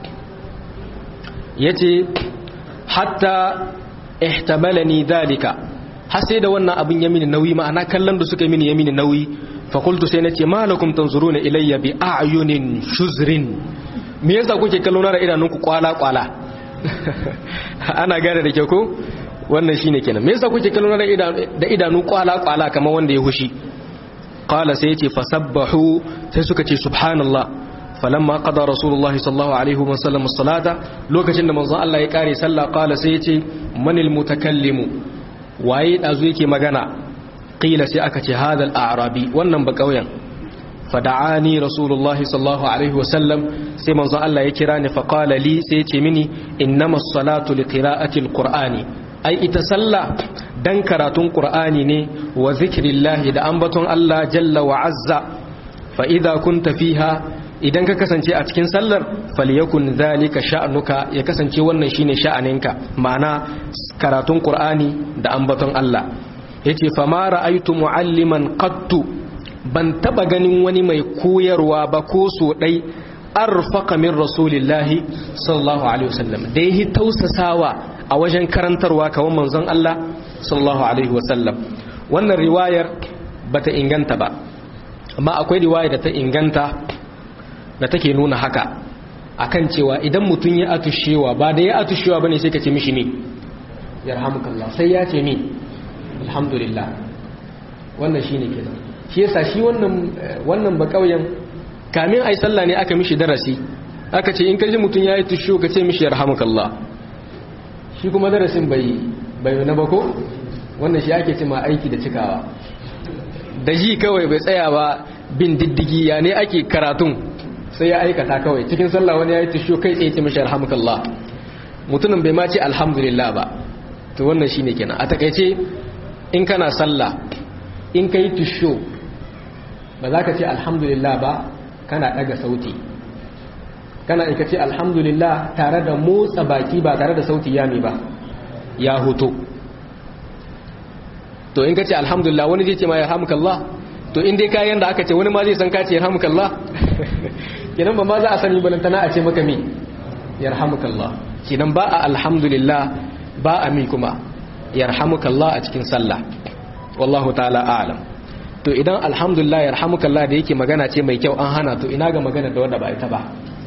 yace hatta ihtamalani dalika har sai da wannan abin ya mini nauyi ma'ana kallon da suka mini ya mini nauyi fakultu sai na ce malakum tanzuruna ilayya bi a'yunin shuzrin me yasa kuke kallo na da idanunku kwala kwala ana gane da ke ko wannan shine kenan me yasa kuke kallo na da idanu kwala kwala kamar wanda ya hushi qala sai yace fasabbahu sai suka ce subhanallah falamma qada rasulullahi sallallahu alaihi wa sallam as-salata lokacin da manzon Allah ya kare sallah qala sai yace manil mutakallimu waye dazu yake magana qila sai aka ce hadal a'rabi wannan ba kauyen fada'ani rasulullahi sallallahu alaihi wasallam sai manzo Allah ya kira ni fa qala li sai ya ce mini innamas salatu liqira'ati alqur'ani ai ita sallah dan karatun qur'ani ne wa zikrillahi da ambaton Allah jalla wa azza fa idza kunta fiha idan ka kasance a cikin sallar falyakun zalika sha'nuka ya kasance wannan shine sha'aninka ma'ana karatun qur'ani da ambaton Allah yace fa ma ra'aytu mu'alliman qattu ban taba ganin wani mai koyarwa ba ko so dai arfaqa min rasulillahi sallallahu alaihi wasallam da yi tausasawa a wajen karantarwa kawan manzon Allah sallallahu alaihi wasallam wannan riwayar bata inganta ba amma akwai riwaya da ta inganta da take nuna haka akan cewa idan mutum ya atushewa ba da ya atushewa bane sai ka ce mishi ne yarhamukallah sai ya ce ni alhamdulillah wannan shine kenan shi yasa shi wannan wannan ba kauyen kamin ai sallah ne aka mishi darasi aka ce in ka ji mutum yayi tusho ka ce mishi yarhamukallah shi kuma darasin bai bai na ba ko wannan shi ake cewa aiki da cikawa da ji kawai bai tsaya ba bin diddigi ya ne ake karatun sai ya aikata kawai cikin sallah wani ya yi tusho kai tsaye ce mashi alhamdulillah mutumin bai ma ce alhamdulillah ba to wannan shi ne kenan a takaice in kana sallah in ka yi tusho ba za ka ce alhamdulillah ba kana daga sauti kana ika ce alhamdulillah tare da motsa baki ba tare da sauti ya ba ya hoto to in ka ce alhamdulillah wani zai ce ma ya hamkallah to in dai kayan da aka ce wani ma zai san ka ce ya hamkallah kenan ba ma za a sani balantana a ce maka mi yarhamukallah kenan ba a alhamdulillah ba a mi kuma yarhamukallah a cikin sallah wallahu ta'ala a'lam to idan alhamdulillah yarhamukallah da yake magana ce mai kyau an hana to ina ga magana da wanda ba ita ba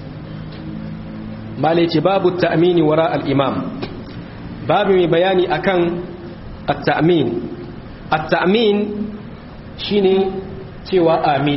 malai ce babu ta'mini wara al-imam babu mai bayani akan at-ta'min at-ta'min shine cewa amin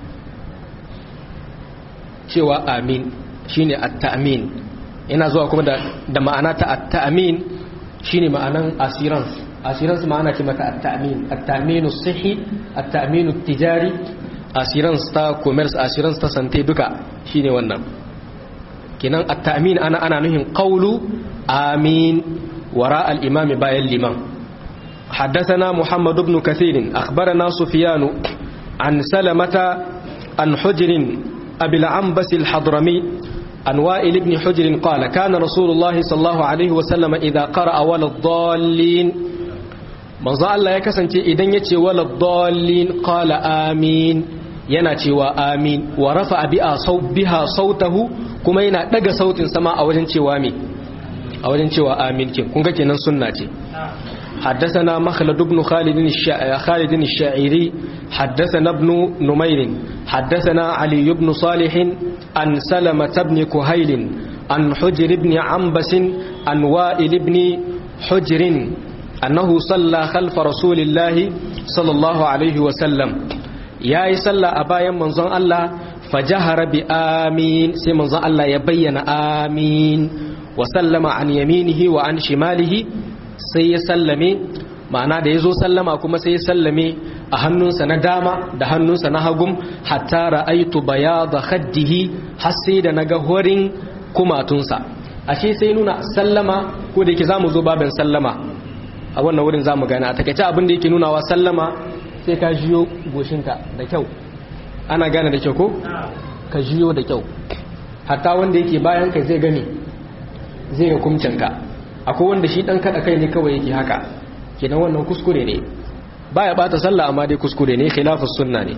cewa amin shine at-ta'min ina zuwa kuma da, da ma'ana ta at-ta'min shine ma'anan assurance assurance ma'ana ce mata at-ta'min at-ta'minu sihi at-ta'minu tijari assurance ta commerce assurance ta sante duka shine wannan kinan at-ta'min ana ana nuhin qawlu amin wara al-imam bayan liman حدثنا محمد بن كثير أخبرنا سفيان عن سلمة عن حجر أبي العنبس الحضرمي عن وائل بن حجر قال كان رسول الله صلى الله عليه وسلم إذا قرأ ولا الضالين من ظل الله يكسن إذن يتي ولا الضالين قال آمين يناتي وآمين ورفع بها صوته كما ينا دق صوت سماء أوجن وامي أوجن وآمين كنك كنن سنة حدثنا مخلد بن خالد الشا... خالد الشاعري حدثنا ابن نمير حدثنا علي بن صالح عن سلمة بن كهيل عن حجر بن عنبس عن وائل بن حجر أنه صلى خلف رسول الله صلى الله عليه وسلم يا صلى أبايا منظر الله فجهر بآمين سي منظر الله يبين آمين وسلم عن يمينه وعن شماله sai ya sallame ma'ana da ya zo sallama kuma sai ya sallame a hannunsa na dama da hannunsa na hagum hatta ra'aitu bayada khaddihi har sai da naga horin kumatunsa ashe sai nuna sallama ko da yake zamu zo babin sallama a wannan wurin zamu gane a takaice abin da yake nunawa sallama sai ka jiyo goshinka da kyau ana gane da kyau ko ka jiyo da kyau hatta wanda yake bayan kai zai gane zai ga kumcinka akwai wanda shi dan kada kai ne kawai yake haka kenan wannan kuskure ne baya bata sallah amma dai kuskure ne khilafus sunna ne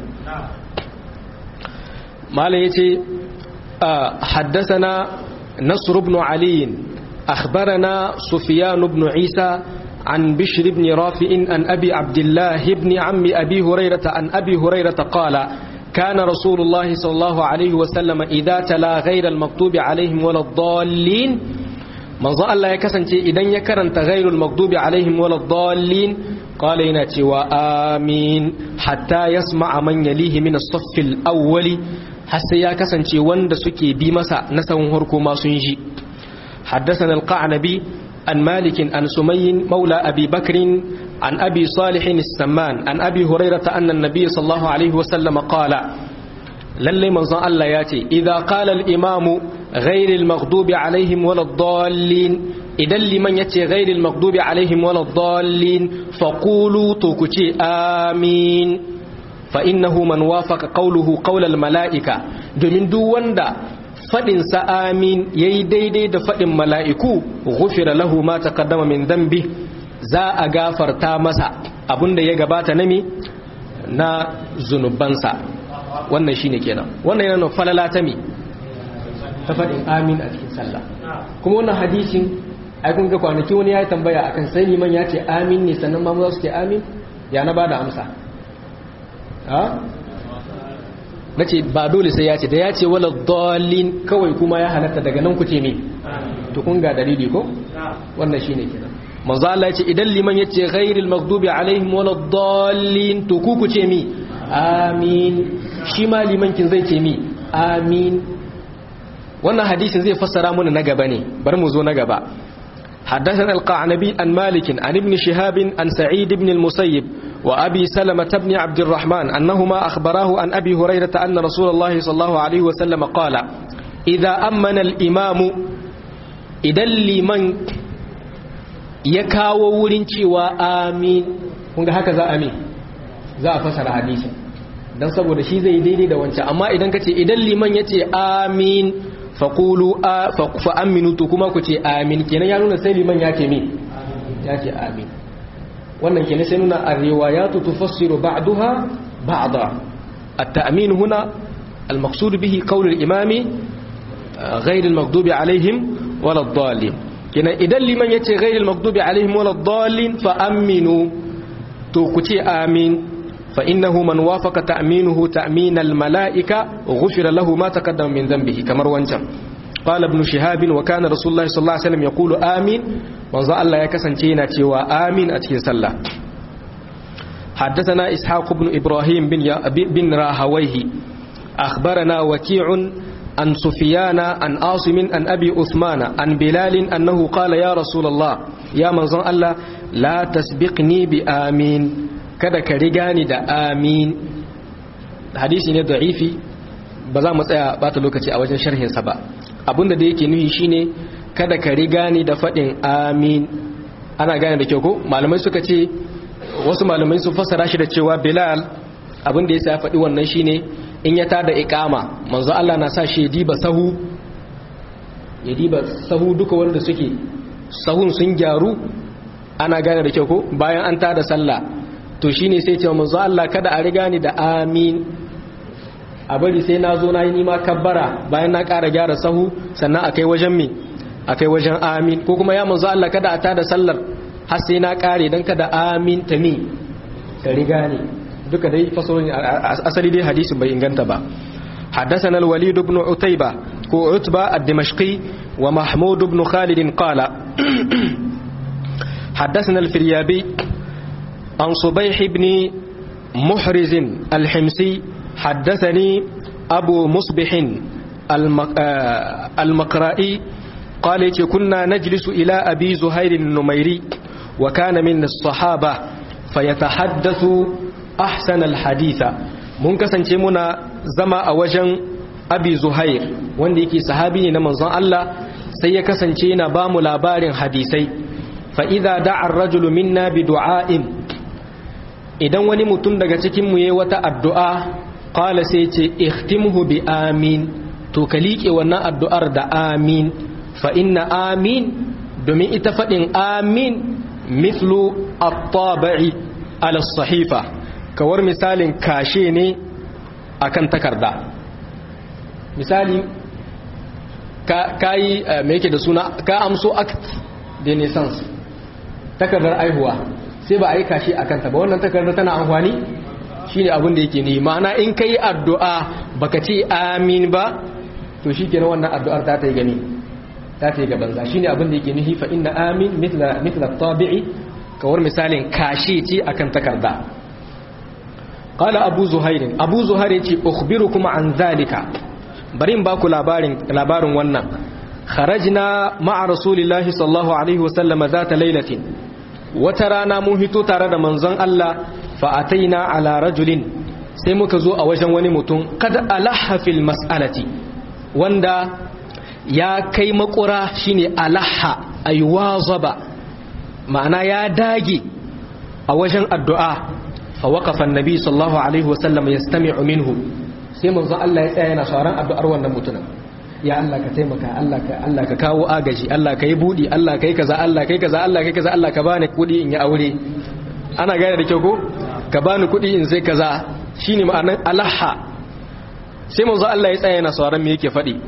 malai yace haddathana nasr ibn ali akhbarana sufyan ibn isa عن بشر بن رافع عن أبي عبد الله بن عم أبي هريرة عن أبي هريرة قال كان رسول الله صلى الله عليه وسلم إذا تلا غير المكتوب عليهم ولا الضالين manzo Allah ya kasance idan ya karanta ghairul maghdubi alaihim waladdallin qala yana cewa amin hatta yasma'a man yalihi min as-saff al-awwali har sai ya kasance wanda suke bi masa na sahun harko ma sun ji حدثنا القعنبي عن مالك عن سمي مولى أبي بكر عن أبي صالح السمان عن أبي هريرة أن النبي صلى الله عليه وسلم قال lalle manzon Allah ya ce idza qala al-imamu ghayril maghdubi alaihim waladdallin idan liman yace ghayril maghdubi alaihim waladdallin faqulu to ku ce amin fa innahu man wafaqa qawluhu qawlal malaika domin duk wanda fadin sa amin yayi daidai da fadin mala'iku ghufira lahu ma taqaddama min dhanbi za a gafarta masa abinda ya gabata na mi na zunubansa wannan shine kenan wannan yana falala ta mi ta fadin amin a cikin sallah kuma wannan hadisin ai kun ga kwanaki wani ya tambaya akan sai liman ya ce amin ne sannan ma za su ce amin ya na bada amsa na ce ba dole sai ya ce da ya ce wala dalin kawai kuma ya halatta daga nan ku ce me to kun ga dalili ko wannan shine kenan manzo Allah ya ce idan liman ya ce ghairil maghdubi alaihim wala dalin to ku ku ce mi amin shi ma liman kin zai ce mi amin wannan hadisin zai fassara mana na gaba ne bari mu zo na gaba حدثنا القعنبي عن مالك عن ابن شهاب عن سعيد بن المسيب وأبي سلمة بن عبد الرحمن أنهما أخبراه عن أبي هريرة أن رسول الله صلى الله عليه وسلم قال إذا أمن الإمام إذا لمن يكاو ورنشي وآمين kunga haka za a mi za a fasara hadisi dan saboda shi zai daidai da wancan amma idan kace idan liman yace amin faqulu fa aminu to kuma ku ce amin kenan ya nuna sai liman ya ce mi ya ce amin wannan kenan sai nuna ar-riwayatu tufassiru ba'daha ba'da at-ta'min huna al-maqsud bihi qawl al-imam ghayr al-maghdubi alaihim wala ad-dallin kenan idan liman yace ghayr al-maghdubi alaihim wala ad-dallin fa aminu to ku ce amin fa innahu man wafaqa ta'minuhu ta'min al-mala'ika ghufira lahu ma taqaddama min dhanbihi kamar wancan قال ابن شهاب وكان رسول الله صلى الله عليه وسلم يقول آمين manzo Allah ya kasance yana cewa amin a cikin sallah حدثنا إسحاق بن إبراهيم بن, بن راهويه أخبرنا وكيع عن سفيان عن عاصم عن أبي أثمان عن بلال أنه قال يا رسول الله يا منظر الله لا تسبقني بآمين kada ka riga ni da amin hadisi ne da'ifi ba za mu tsaya bata lokaci a wajen sharhinsa ba abinda da yake nuhi shine kada ka riga ni da faɗin amin ana gane da kyau ko malamai suka ce wasu malamai sun fassara shi da cewa bilal abinda ya sa ya faɗi wannan shine in ya tada iqama manzo Allah na sa shi ya diba sahu ya diba sahu duka wanda suke sahun sun gyaru ana gane da kyau ko bayan an tada sallah to shine sai ce manzo Allah kada a riga ni da amin a bari sai na zo na yi nima kabbara bayan na ƙara gyara sahu sannan a kai wajen mi a kai wajen amin ko kuma ya manzo Allah kada a tada sallar har sai na ƙare don kada amin ta mi ka riga ne duka dai fasohin asali dai hadisin bai inganta ba حدثنا الوليد بن عتيبة كو عتبة الدمشقي ومحمود بن خالد قال حدثنا الفريابي عن صبيح بن محرز الحمسي حدثني أبو مصبح المقرائي قال كنا نجلس إلى أبي زهير النميري وكان من الصحابة فيتحدث أحسن الحديث mun kasance muna zama a wajen abi zuhair wanda yake sahabi ne na manzon Allah sai ya kasance yana ba mu labarin hadisai fa idza da'a ar-rajulu minna bi du'a'in idan wani mutum daga cikin mu yayi wata addu'a qala sai ce ihtimhu bi amin to ka liƙe wannan addu'ar da amin fa inna amin domin ita faɗin amin mithlu at-tabi'i ala sahifa kawar misalin kashe ne akan takarda misali ka yi me yake da suna ka amso act de naissance takardar aihuwa sai ba a yi kashe a kanta ba wannan takardar tana amfani shi ne abin da yake ne ma'ana in ka yi addu'a baka ce amin ba to shi kenan wannan addu'ar ta ta yi gani ta ta yi gabanza shi ne abin da yake nufi fa inna amin mitla tabi'i kawar misalin kashe ce akan takarda qala abu zuhair abu zuhair yace ukhbirukum an zalika bari in baku labarin labarin wannan kharajna ma'a rasulillahi sallallahu alaihi wasallam zata lailatin wata rana mun hito tare da manzon Allah fa ataina ala rajulin sai muka zo a wajen wani mutum kada alaha fil mas'alati wanda ya kai makura shine alaha aywazaba ma'ana ya dage a wajen addu'a fa waqafa annabi sallallahu alaihi wasallam yastami'u minhu sai manzo Allah ya tsaya yana sauran addu'ar wannan mutumin ya Allah ka taimaka Allah ka Allah ka kawo agaji Allah ka yi budi Allah ka yi kaza Allah ka yi kaza Allah ka yi kaza Allah ka bani kudi in yi aure ana gane da kyau ko ka bani kudi in sai kaza shine ma'anar alaha sai manzo Allah ya tsaya yana sauran me yake faɗi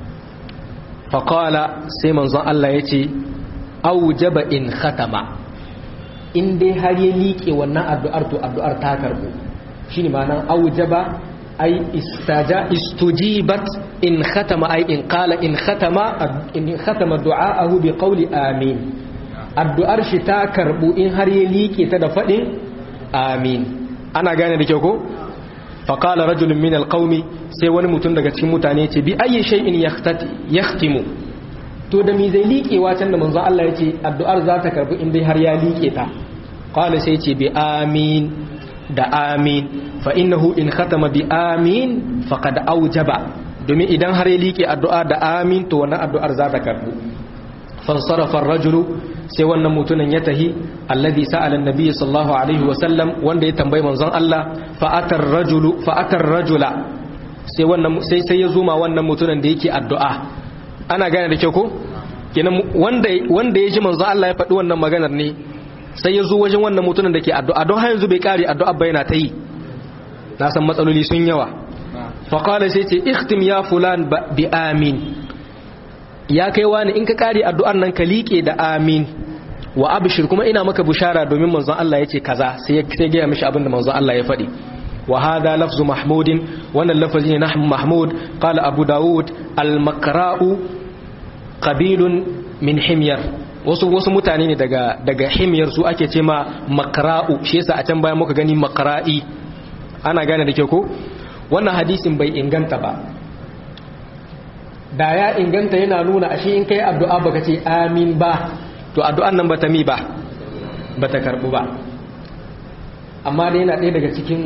fa qala sai manzo Allah ya ce aujaba in khatama in dai har ya liƙe wannan addu'ar to addu'ar ta karbu shine ma'anar aujaba ay istaja istujibat in khatama ay in qala in khatama in khatama du'aahu bi qawli amin addu'ar shi ta karbu in har ya liƙe ta da faɗin amin ana gane da kyau ko faƙala rajulun min alƙaumi sai wani mutum daga cikin mutane ce bi ayi shay'in yahtimu to da mi zai liƙewa can da manzon Allah ya ce addu'ar za ta karbi in dai har ya liƙe ta qala sai ce bi amin da amin fa innahu in khatama bi amin faqad aujaba domin idan har ya liƙe addu'a da amin to wannan addu'ar za ta karbu fansarafa ar-rajulu sai wannan mutumin ya tahi alladhi sa'ala an-nabiy sallallahu alaihi wa sallam wanda ya tambayi manzon Allah fa atar rajulu fa atar rajula sai wannan sai sai ya zuma wannan mutumin da yake addu'a ana gane da kyau ko kenan wanda wanda ya ji manzon Allah ya faɗi wannan maganar ne sai ya zo wajen wannan mutumin da ke addu'a don har yanzu bai kare addu'a ba yana ta yi na san matsaloli sun yawa fa qala sai ce ikhtim ya fulan bi amin ya kai wani in ka kare addu'ar nan ka liƙe da amin wa abshir kuma ina maka bushara domin manzon Allah yace kaza sai ya sai ga mishi abin da manzon Allah ya faɗi wa hadha lafzu mahmudin wannan lafazi ne na mahmud qala abu daud al maqra'u qabilun min himyar wasu wasu mutane ne daga daga himyar su ake ce ma maqra'u shi yasa a can bayan muka gani maqra'i ana gane da ke ko wannan hadisin bai inganta ba da ya inganta yana nuna ashe in kai addu'a baka ce amin ba to addu'an nan bata mi ba bata karbu ba amma dai yana ɗaya daga cikin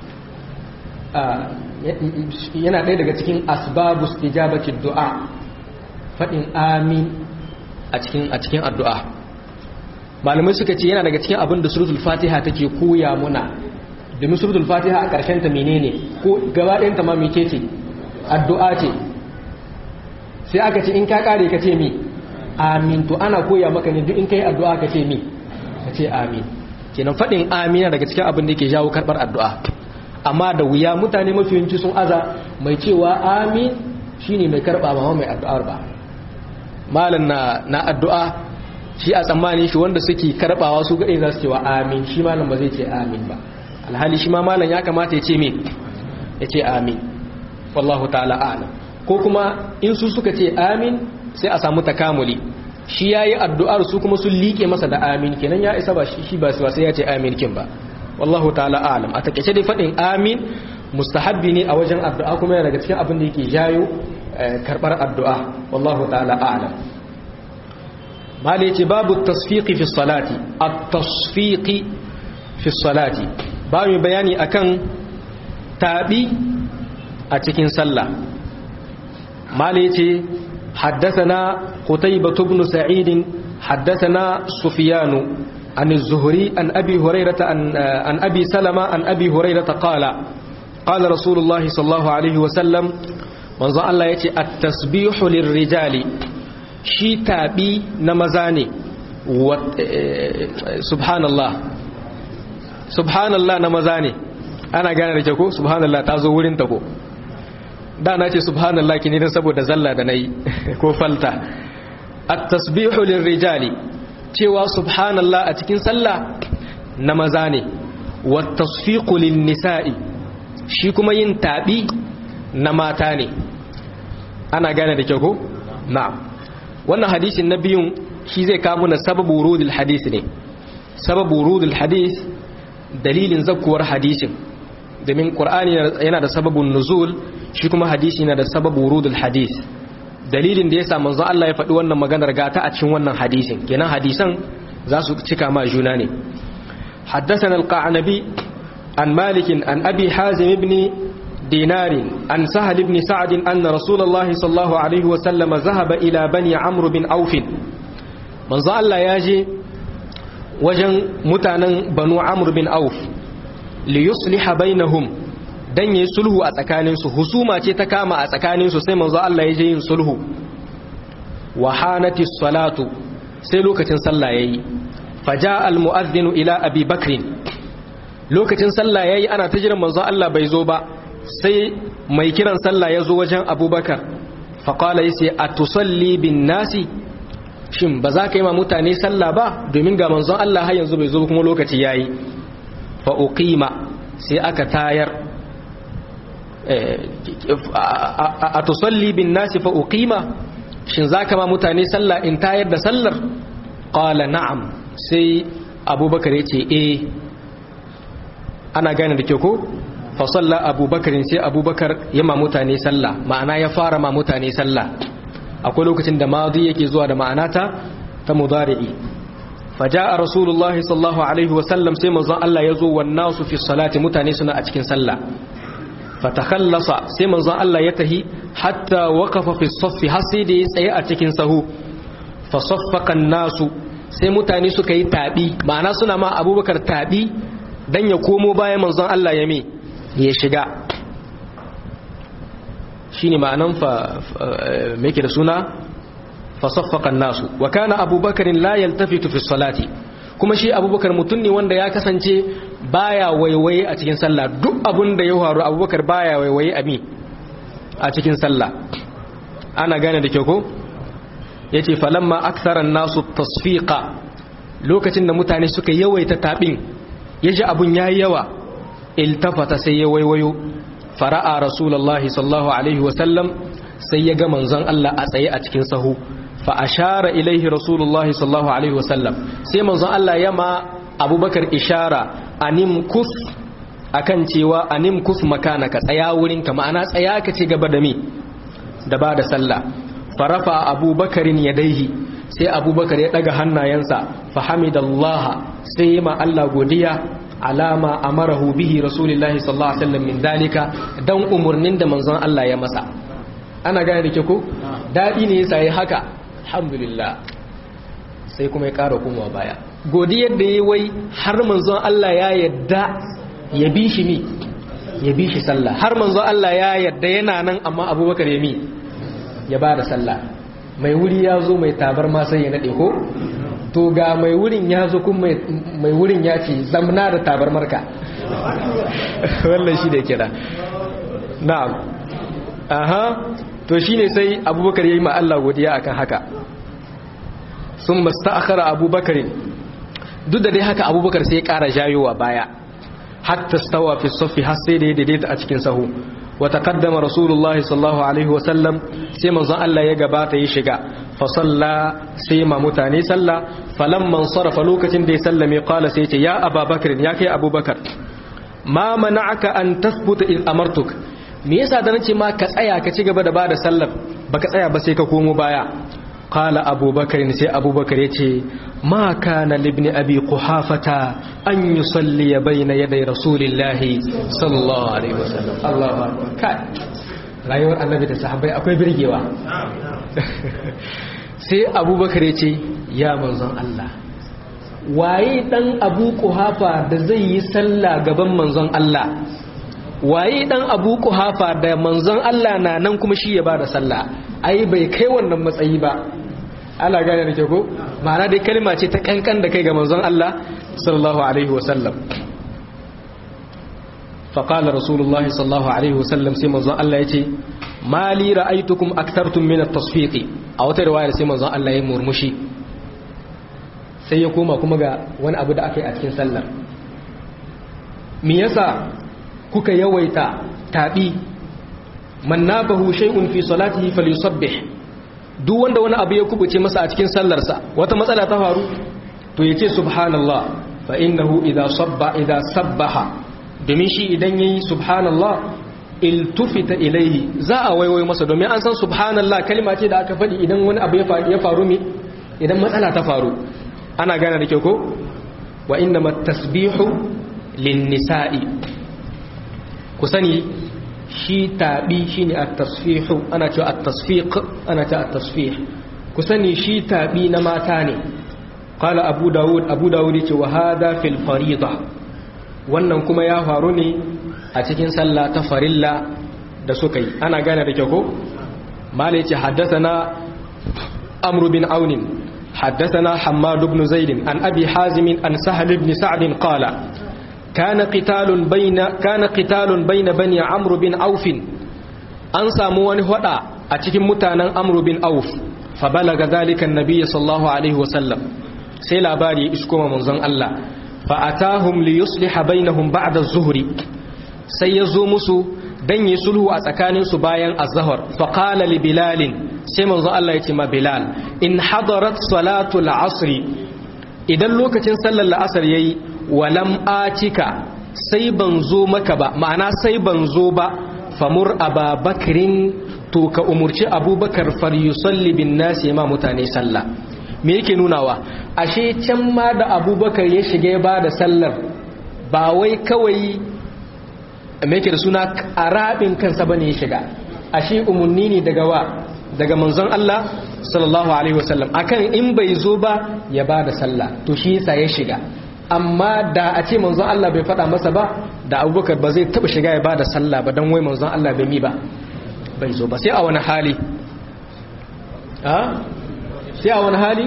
yana ɗaya daga cikin asbabu istijabati du'a faɗin amin a cikin a cikin addu'a malamai suka ce yana daga cikin abin da suratul fatiha take koya muna domin suratul fatiha a ƙarshen ta menene ko gaba ɗayan ta ma mece ce addu'a ce sai aka ce in ka kare ka ce mi amin to ana koya maka ne duk in kai addu'a ka ce mi ka ce amin kenan faɗin amina daga cikin abin da ke jawo karɓar addu'a amma da wuya mutane mafiyanci sun aza mai cewa amin shine mai karɓa ba mai addu'ar ba malam na na addu'a shi a tsammanin shi wanda suke karɓawa su gaɗe za su cewa amin shi malam ba zai ce amin ba alhali shi ma malam ya kamata ya ce me ya ce amin wallahu ta'ala a'lam ko kuma in su suka ce amin sai a samu takamuli shi ya yi addu'ar su kuma sun liƙe masa da amin kenan ya isa ba shi ba sai ya ce amin kin ba wallahu ta'ala alam a takaice dai faɗin amin mustahabbi ne a wajen addu'a kuma yana daga cikin abin da yake jayo karɓar addu'a wallahu ta'ala alam mali ce babu tasfiqi fi salati at-tasfiqi fi salati ba mu bayani akan tabi a cikin sallah ماليتي حدثنا قتيبة بن سعيد حدثنا سفيان عن الزهري عن أبي هريرة عن, عن أبي سلمة عن أبي هريرة قال قال رسول الله صلى الله عليه وسلم منذ الله يتي التسبيح للرجال شي تابي نمزاني و... سبحان الله سبحان الله نمزاني أنا قانا رجاكو سبحان الله تازو ورين تكو da na ce subhanallah ki ne dan saboda zalla da nayi ko falta at-tasbihu lirrijali cewa subhanallah a cikin sallah na maza ne wat tasfiqu lin-nisa'i shi kuma yin tabi na mata ne ana gane da kyau ko na'am wannan hadisin na biyun shi zai kawo na sababu wurudul hadis ne sababu wurudul hadis dalilin zakkuwar hadisin domin qur'ani yana da sababun nuzul shi kuma hadisi na da sababu wurudul hadis dalilin da yasa manzon Allah ya faɗi wannan maganar gata a cikin wannan hadisin kenan hadisan za su cika ma juna ne حدثنا القعنبي an malikin an abi hazim ibn دينار عن سهل بن سعد أن رسول الله صلى الله عليه وسلم ذهب إلى بني عمرو بن أوف من ذا الله ياجي وجن متانا بنو عمرو بن أوف ليصلح بينهم dan yi sulhu a tsakaninsu husuma ce ta kama a tsakaninsu sai manzo Allah ya je yin sulhu wa hanati salatu sai lokacin sallah yayi faja al mu'adhdhin ila abi bakr lokacin sallah yayi ana ta jiran manzo Allah bai zo ba sai mai kiran sallah ya zo wajen abubakar faƙala ya ce a tusalli bin nasi shin ba za ka yi ma mutane sallah ba domin ga manzon Allah har yanzu bai zo kuma lokaci ya yi fa'uƙima sai aka tayar a tusalli bin nasi fa'uƙima shin za ka ma mutane sallah in tayar da sallar ƙala na'am sai abubakar ya ce eh ana gane da ke ko fasalla abubakar sai abubakar ya ma mutane sallah ma'ana ya fara ma mutane sallah akwai lokacin da madi yake zuwa da ma'ana ta ta mudari'i faja'a rasulullah sallallahu alaihi wa sallam sai manzon Allah ya zo wan nasu fi salati mutane suna a cikin sallah fatakhallasa sai manzon Allah ya tahi hatta waqafa fi saffi har sai da ya tsaye a cikin sahu fa saffaqa nasu sai mutane suka yi tabi ma'ana suna ma abubakar tabi dan ya komo bayan manzon Allah ya me ya shiga shi ne ma'anan meke da suna fasaffakan nasu wa kana abubakarin la yaltafitu fi salati kuma shi abubakar mutum ne wanda ya kasance baya waiwaye a cikin sallah duk abun da ya faru abubakar baya waiwaye a mi a cikin sallah ana gane da kyau ko yace falamma aktharan nasu tasfiqa lokacin da mutane suka yawaita tabin yaji abun yayi yawa iltafata sai ya waiwayo fara'a rasulullahi sallallahu alaihi wasallam sai ya ga manzon Allah a tsaye a cikin sahu fa ashara ilaihi rasulullahi sallallahu alaihi wasallam sai manzon Allah ya ma abubakar ishara anim kus akan cewa anim kus makanaka tsaya wurin ka ma'ana tsaya ka ci gaba da mi da ba da sallah farafa abubakarin yadaihi sai abubakar ya daga hannayensa fa hamidallaha sai ma Allah godiya alama amarahu bihi rasulullahi sallallahu alaihi wasallam min dalika dan umurnin da manzon Allah ya masa ana gane da ke ko dadi ne yasa yi haka alhamdulillah sai kuma ya kara komawa baya godiyar da yayi wai har manzon Allah ya yadda ya bi shi mi ya bi shi sallah har manzon Allah ya yadda yana nan amma Abubakar ya mi ya ba da sallah mai wuri ya zo mai tabar ma sai ya nade ko to ga mai wurin ya zo kuma mai wurin ya ce zamna da tabar marka wannan shi da kira na'am aha to shine sai abubakar ya yi ma Allah godiya akan haka sun masta'akhara abubakar duk da dai haka abubakar sai ya kara jayowa baya hatta stawa fi saffi har sai da ya daidaita a cikin sahu wa taqaddama rasulullah sallallahu alaihi wasallam sai manzon Allah ya gabata ya shiga fa salla sai ma mutane salla falamman sarafa lokacin da ya sallame qala sai ce ya ababakar ya kai abubakar ma mana'aka an tathbuta in amartuk me yasa da nace ma ka tsaya ka ci gaba da bada sallar baka tsaya ba sai ka komo baya qala abubakar sai abubakar yace ma kana libni abi quhafata an yusalli bayna yaday rasulillahi sallallahu alaihi wasallam Allahu akbar kai rayuwar annabi da sahabbai akwai birgewa sai abubakar yace ya manzon Allah waye dan abu quhafa da zai yi sallah gaban manzon Allah waye dan abu kuhafa da manzon Allah na nan kuma shi ya bada sallah ai bai kai wannan matsayi ba ana gane da ke ko ma'ana dai kalma ce ta kankan da kai ga manzon Allah sallallahu alaihi wasallam فقال رسول الله صلى الله عليه وسلم سي منزon Allah yace mali ra'aytukum akthartum min at-tasfiq a wata riwaya sai manzon Allah ya murmushi sai ya koma kuma ga wani abu da aka yi a cikin sallar me yasa kuka yawaita taɓi man nabahu shay'un fi salatihi falyusabbih duk wanda wani abu ya kubuce masa a cikin sallarsa wata matsala ta faru to yace subhanallah fa innahu idha sabba idha sabbaha domin shi idan yayi subhanallah iltufita ilaihi za a waiwayo masa domin an san subhanallah kalma ce da aka faɗi idan wani abu ya faru mi idan matsala ta faru ana gane da kyau ko wa innamat tasbihu lin-nisa'i ku sani shi tabi shine at-tasfihu ana cewa at-tasfiq ana cewa at-tasfih ku sani shi tabi na mata ne qala abu daud abu daud yace wa hada fil farida wannan kuma ya faru ne a cikin sallah ta farilla da suka yi ana gane da kyau ko mala yace haddathana amr bin aun haddathana hammad ibn zaid an abi hazim an sahal ibn sa'd qala kana qitalun bayna kana qitalun bayna bani amr bin auf an samu wani hada a cikin mutanen amr bin auf fa balaga zalika annabi sallallahu alaihi wasallam sai labari isko manzon Allah fa atahum li yusliha bainahum ba'da az-zuhri sai yazo musu dan yi sulhu a tsakanin su bayan az-zuhr fa qala li bilal sai manzon Allah ya ce ma bilal in hadarat salatu al-asr idan lokacin sallar al-asr yayi walam atika sai ban zo maka ba ma'ana sai ban zo ba famur ababakrin to ka umurci abubakar far yusalli bin nasi ma mutane sallah me yake nunawa ashe can ma da abubakar ya shiga ba da sallar ba wai kawai me yake da suna arabin kansa bane ya shiga ashe umunni ne daga wa daga manzon Allah sallallahu alaihi wasallam akan in bai zo ba ya ba da sallah to shi yasa ya shiga amma da a ce manzon Allah bai faɗa masa ba da abubakar ba zai taɓa shiga ya ba da sallah ba don wai manzon Allah bai mi ba bai zo ba sai a wani hali sai a wani hali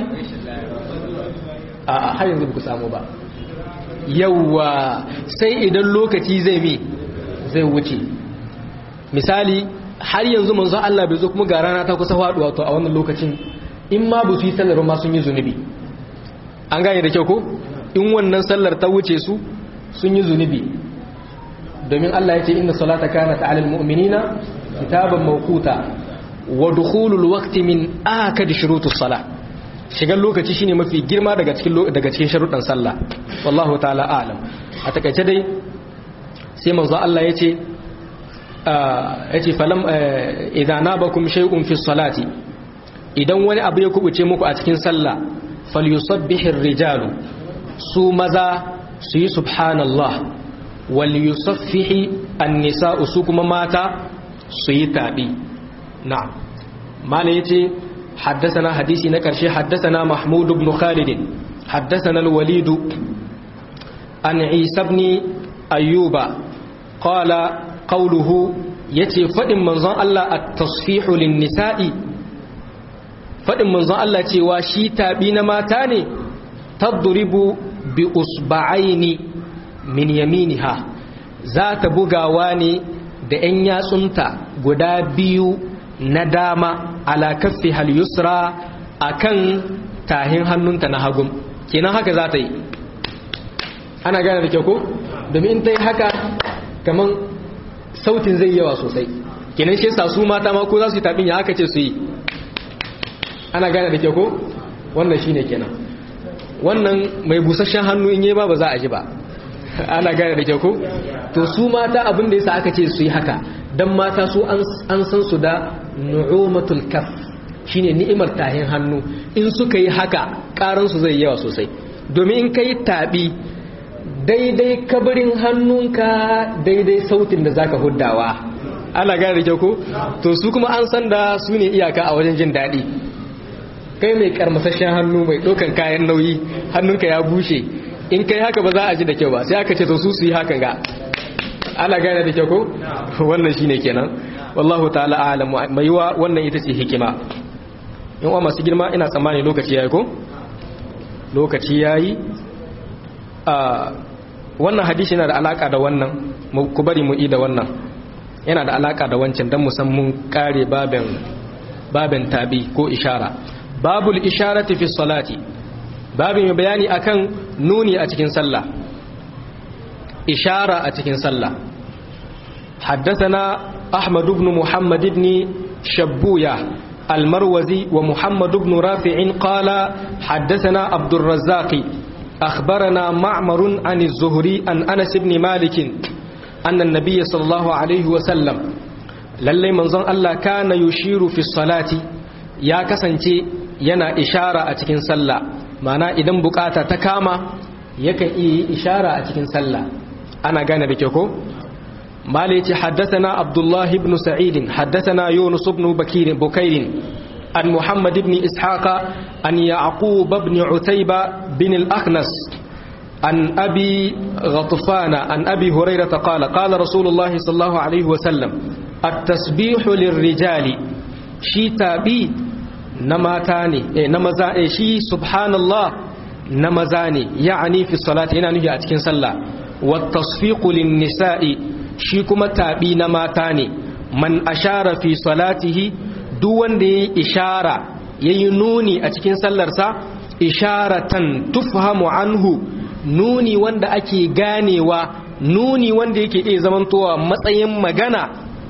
a har yanzu ku samu ba yawwa sai idan lokaci zai mi zai wuce misali har yanzu manzon Allah bai zo kuma ga rana ta kusa faduwa to a wannan lokacin in ma ba su yi sallar ma sun yi zunubi an gane da kyau ko in wannan sallar ta wuce su sun yi zunubi domin Allah ya ce inna salata kanat alal mu'minina kitaban mawquta wa dukhulul waqti min akad shurutus salah shigar lokaci shine mafi girma daga cikin daga cikin sharuɗan sallah wallahu ta'ala a'lam a takaice dai sai manzo Allah yace yace falam idza nabakum shay'un fi salati idan wani abu ya kubuce muku a cikin sallah falyusabbihir rijalu su maza su yi subhanallah wal yusaffihi an-nisa'u su kuma mata su yi tabi na'am mala yace حدثنا حديثي نكرشي حدثنا محمود بن خالد حدثنا الوليد عن عيسى بن أيوب قال قوله يتي فإن منظر الله التصفيح للنساء فإن منظر الله تواشي تابين ماتاني تضرب بأصبعين من يمينها ذات بغاواني da ‘yan yatsunta guda biyu na dama ala kaffi hal yusra akan tahin hannunta na hagun kenan haka za ta yi ana gane da kyau ko domin in ta yi haka kaman sautin zai yawa sosai kenan shi yasa su mata ma ko za su yi tabin ya haka ce su yi ana gane da kyau ko wannan shine kenan wannan mai busasshen hannu in yi ba ba za a ji ba ana gane da kyau ko to su mata abin da yasa aka ce su yi haka dan mata su an san su da nu'umatul kaf shine ni'imar tahin hannu in suka yi haka karan su zai yawa sosai domin in kai tabi daidai kabarin hannunka daidai sautin da zaka huddawa ana gane da kyau ko to su kuma an san da su ne iyaka a wajen jin daɗi kai mai karmasashen hannu mai ɗaukan kayan nauyi hannunka ya bushe in kai haka ba za a ji da kyau ba sai aka ce to su su yi hakan ga ana gane da kyau ko wannan shine kenan wallahu ta'ala a'lam mai wa wannan ita ce hikima in wa masu girma ina tsammani lokaci yayi ko lokaci yayi a wannan hadisi yana da alaka da wannan ku bari mu yi da wannan yana da alaka da wancan dan musan mun kare babin babin tabi ko ishara babul isharati fi salati babin bayani akan nuni a cikin sallah ishara a cikin sallah حدثنا أحمد بن محمد بن شبوية المروزي ومحمد بن رافع قال حدثنا عبد الرزاق أخبرنا معمر عن الزهري عن أنس بن مالك أن النبي صلى الله عليه وسلم للي منظر الله كان يشير في الصلاة يا كسنتي ينا إشارة أتكين صلى معنى إذن بكاتا تكاما يكن إيه إشارة أتكين صلى ana gane da ke ko mala yace haddathana abdullah ibn sa'id haddathana yunus ibn bakir bukair an muhammad ibn ishaqa an yaqub ibn utayba bin al-akhnas عن أبي غطفان عن أبي هريرة قال قال رسول الله صلى الله عليه وسلم التسبيح للرجال شي تابي نماتاني إيه نمزا إيه شي سبحان الله نمزاني يعني في الصلاة هنا نجي أتكين صلى والتصفيق للنساء شي كما تابي نماتاني من أشار في صلاته دون دي إشارة ينوني أتكين صلى إشارة تفهم عنه nuni wanda ake ganewa nuni wanda yake iya zamantowa matsayin magana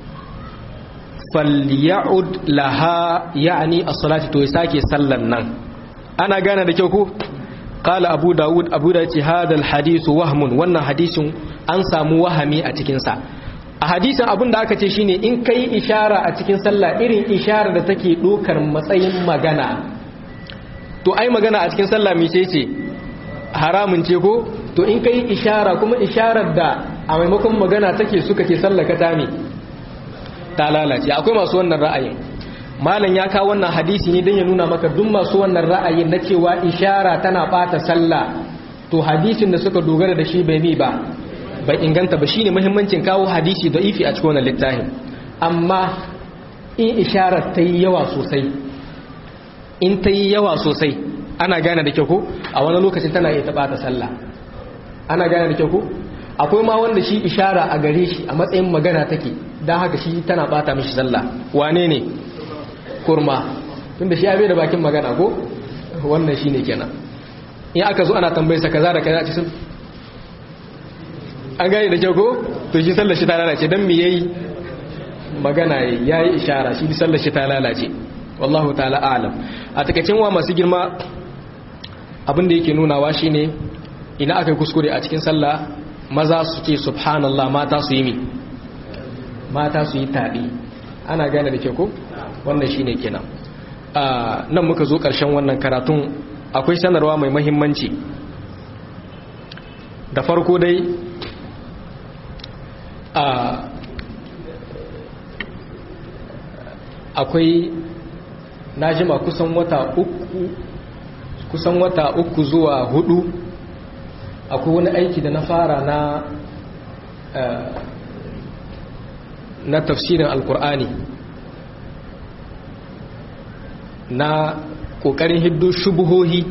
falya'ud laha ya'ni as-salati to sake sallan nan ana gane da kyau ko qala abu daud abu da ce hadal hadithu wahmun wannan hadisin an samu wahami a cikin sa a hadisin abin da aka ce shine in kai ishara a cikin sallah irin ishara da take dokar matsayin magana to ai magana a cikin sallah mice ce haramun ce ko to in kai ishara kuma isharar da a maimakon magana take suka ce sallaka ta ne ta lalace akwai masu wannan ra'ayin malam ya kawo wannan hadisi ne don ya nuna maka duk masu wannan ra'ayin na cewa ishara tana bata sallah to hadisin da suka dogara da shi bai mi ba bai inganta ba shine muhimmancin kawo hadisi da ifi a cikin wannan littafin amma in isharar ta yi yawa sosai in ta yi yawa sosai ana gane da kyau ko a wani lokacin tana iya taɓa ta sallah ana gane da kyau ko akwai ma wanda shi ishara a gare shi a matsayin magana take don haka shi tana bata mishi sallah wane ne kurma tunda shi ya bai da bakin magana ko wannan shine kenan in aka zo ana tambayar sa kaza da kaza a cikin an gane da kyau ko to shi sallar shi ta lalace dan me yayi magana yayi ishara shi sallar shi ta lalace wallahu ta'ala a'lam a takaicin wa masu girma abin da yake nunawa shine ina aka kuskure a cikin sallah maza su ce subhanallah mata su yi mi mata su yi tabi ana gane da ke ko wannan shine kenan nan muka zo karshen wannan karatun akwai sanarwa mai mahimmanci da farko dai akwai na jima kusan wata uku kusan wata uku zuwa hudu akwai wani aiki da na fara na na tafsirin alkur'ani na kokarin hiddo shubuhohi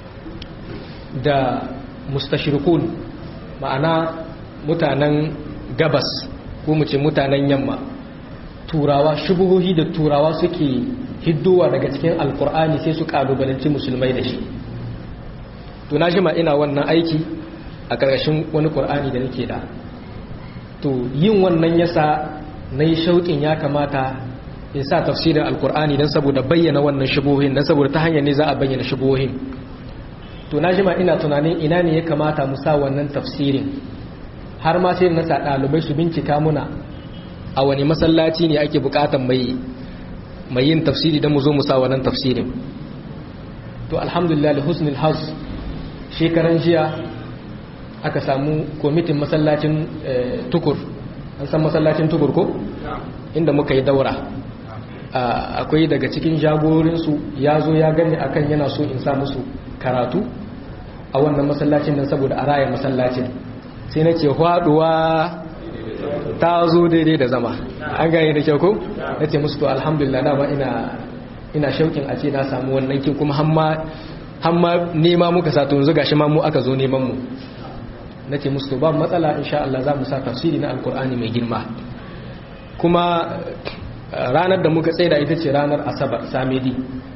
da mustashirikun ma'ana mutanen gabas ko mu ce mutanen yamma turawa shubuhohi da turawa suke hiddowa daga cikin alkur'ani sai su kalubalanci musulmai da shi to na jima ina wannan aiki a ƙarƙashin wani ƙur'ani da nake da to yin wannan yasa na yi shauƙin ya kamata in sa tafsirin alkur'ani don saboda bayyana wannan shubuhohin don saboda ta hanyar ne za a bayyana shubuhohin to na jima ina tunanin ina ne ya kamata mu sa wannan tafsirin har ma sai na sa ɗalibai su bincika muna a wani masallaci ne ake buƙatar mai mai yin tafsiri don mu zo mu sa wannan tafsirin to alhamdulillah da husnul haz shekaran jiya aka samu kwamitin masallacin tukur an san masallacin tukur ko inda muka yi daura akwai daga cikin jagorinsu ya zo ya gani akan yana so in sa musu karatu a wannan masallacin nan saboda a raya masallacin sai na ce haɗuwa ta zo daidai da zama an gane da kyau ko na ce musu to alhamdulillah dama ina ina shaukin a ce na samu wannan kin kuma hamma nema muka sa tunzu gashi ma mu aka zo neman mu na ce musu to ba matsala insha Allah za mu sa tafsiri na alkur'ani mai girma kuma ranar da muka tsaida ita ce ranar asabar samedi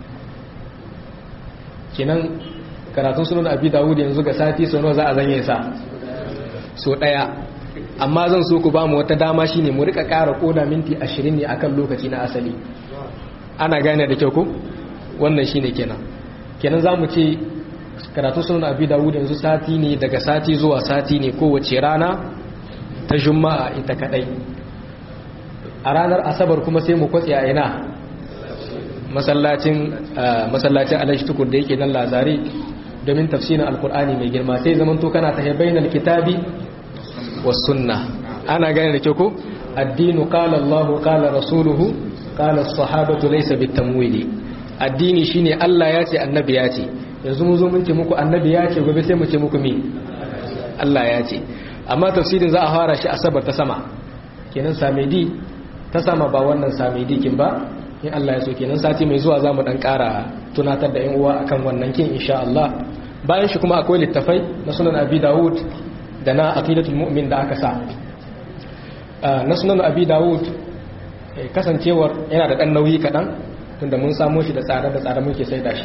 kenan karatun sunan abi dawud yanzu ga sati sau nawa za a zanye sa so daya amma zan so ku ba mu wata dama shine mu rika ƙara koda minti 20 ne akan lokaci na asali ana gane da kyau ko wannan shine kenan kenan zamu ce karatun sunan abi dawud yanzu sati ne daga sati zuwa sati ne kowace rana ta juma'a ita kadai a ranar asabar kuma sai mu kwatse a ina masallacin masallacin alhaji tukur da yake nan lazare domin tafsirin alkur'ani mai girma sai zaman to kana ta bainal kitabi was sunna ana gane da kyau ko addinu qala Allah qala rasuluhu qala as-sahabatu laysa bitamwili addini shine Allah ya ce annabi ya ce yanzu mu zo mun ce muku annabi ya ce gobe sai mu ce muku me Allah ya ce amma tafsirin za a fara shi asabar ta sama kenan samedi ta sama ba wannan samedi kin ba in Allah ya so kenan sati mai zuwa zamu dan ƙara tunatar da ƴan uwa akan wannan kin insha Allah bayan shi kuma akwai littafai na sunan Abi Dawud da na aqidatul mu'min da aka sa na sunan Abi Dawud kasancewar yana da dan nauyi kadan tunda mun samo shi da tsada da tsada muke saida shi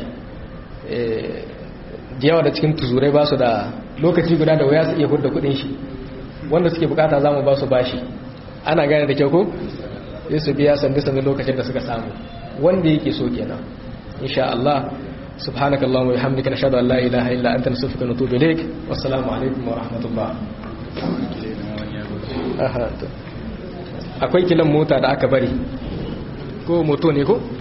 da yawa da cikin tuzurai ba su da lokaci guda da waya su iya hudda kudin shi wanda suke bukata zamu ba su bashi ana gane da kyau ko sai su biya sandu sandu lokacin da suka samu wanda yake so kenan insha Allah subhanakallahumma wa bihamdika nashhadu an la ilaha illa anta nastaghfiruka wa natubu ilaik wassalamu alaikum wa rahmatullah akwai kilan mota da aka bari ko moto ne ko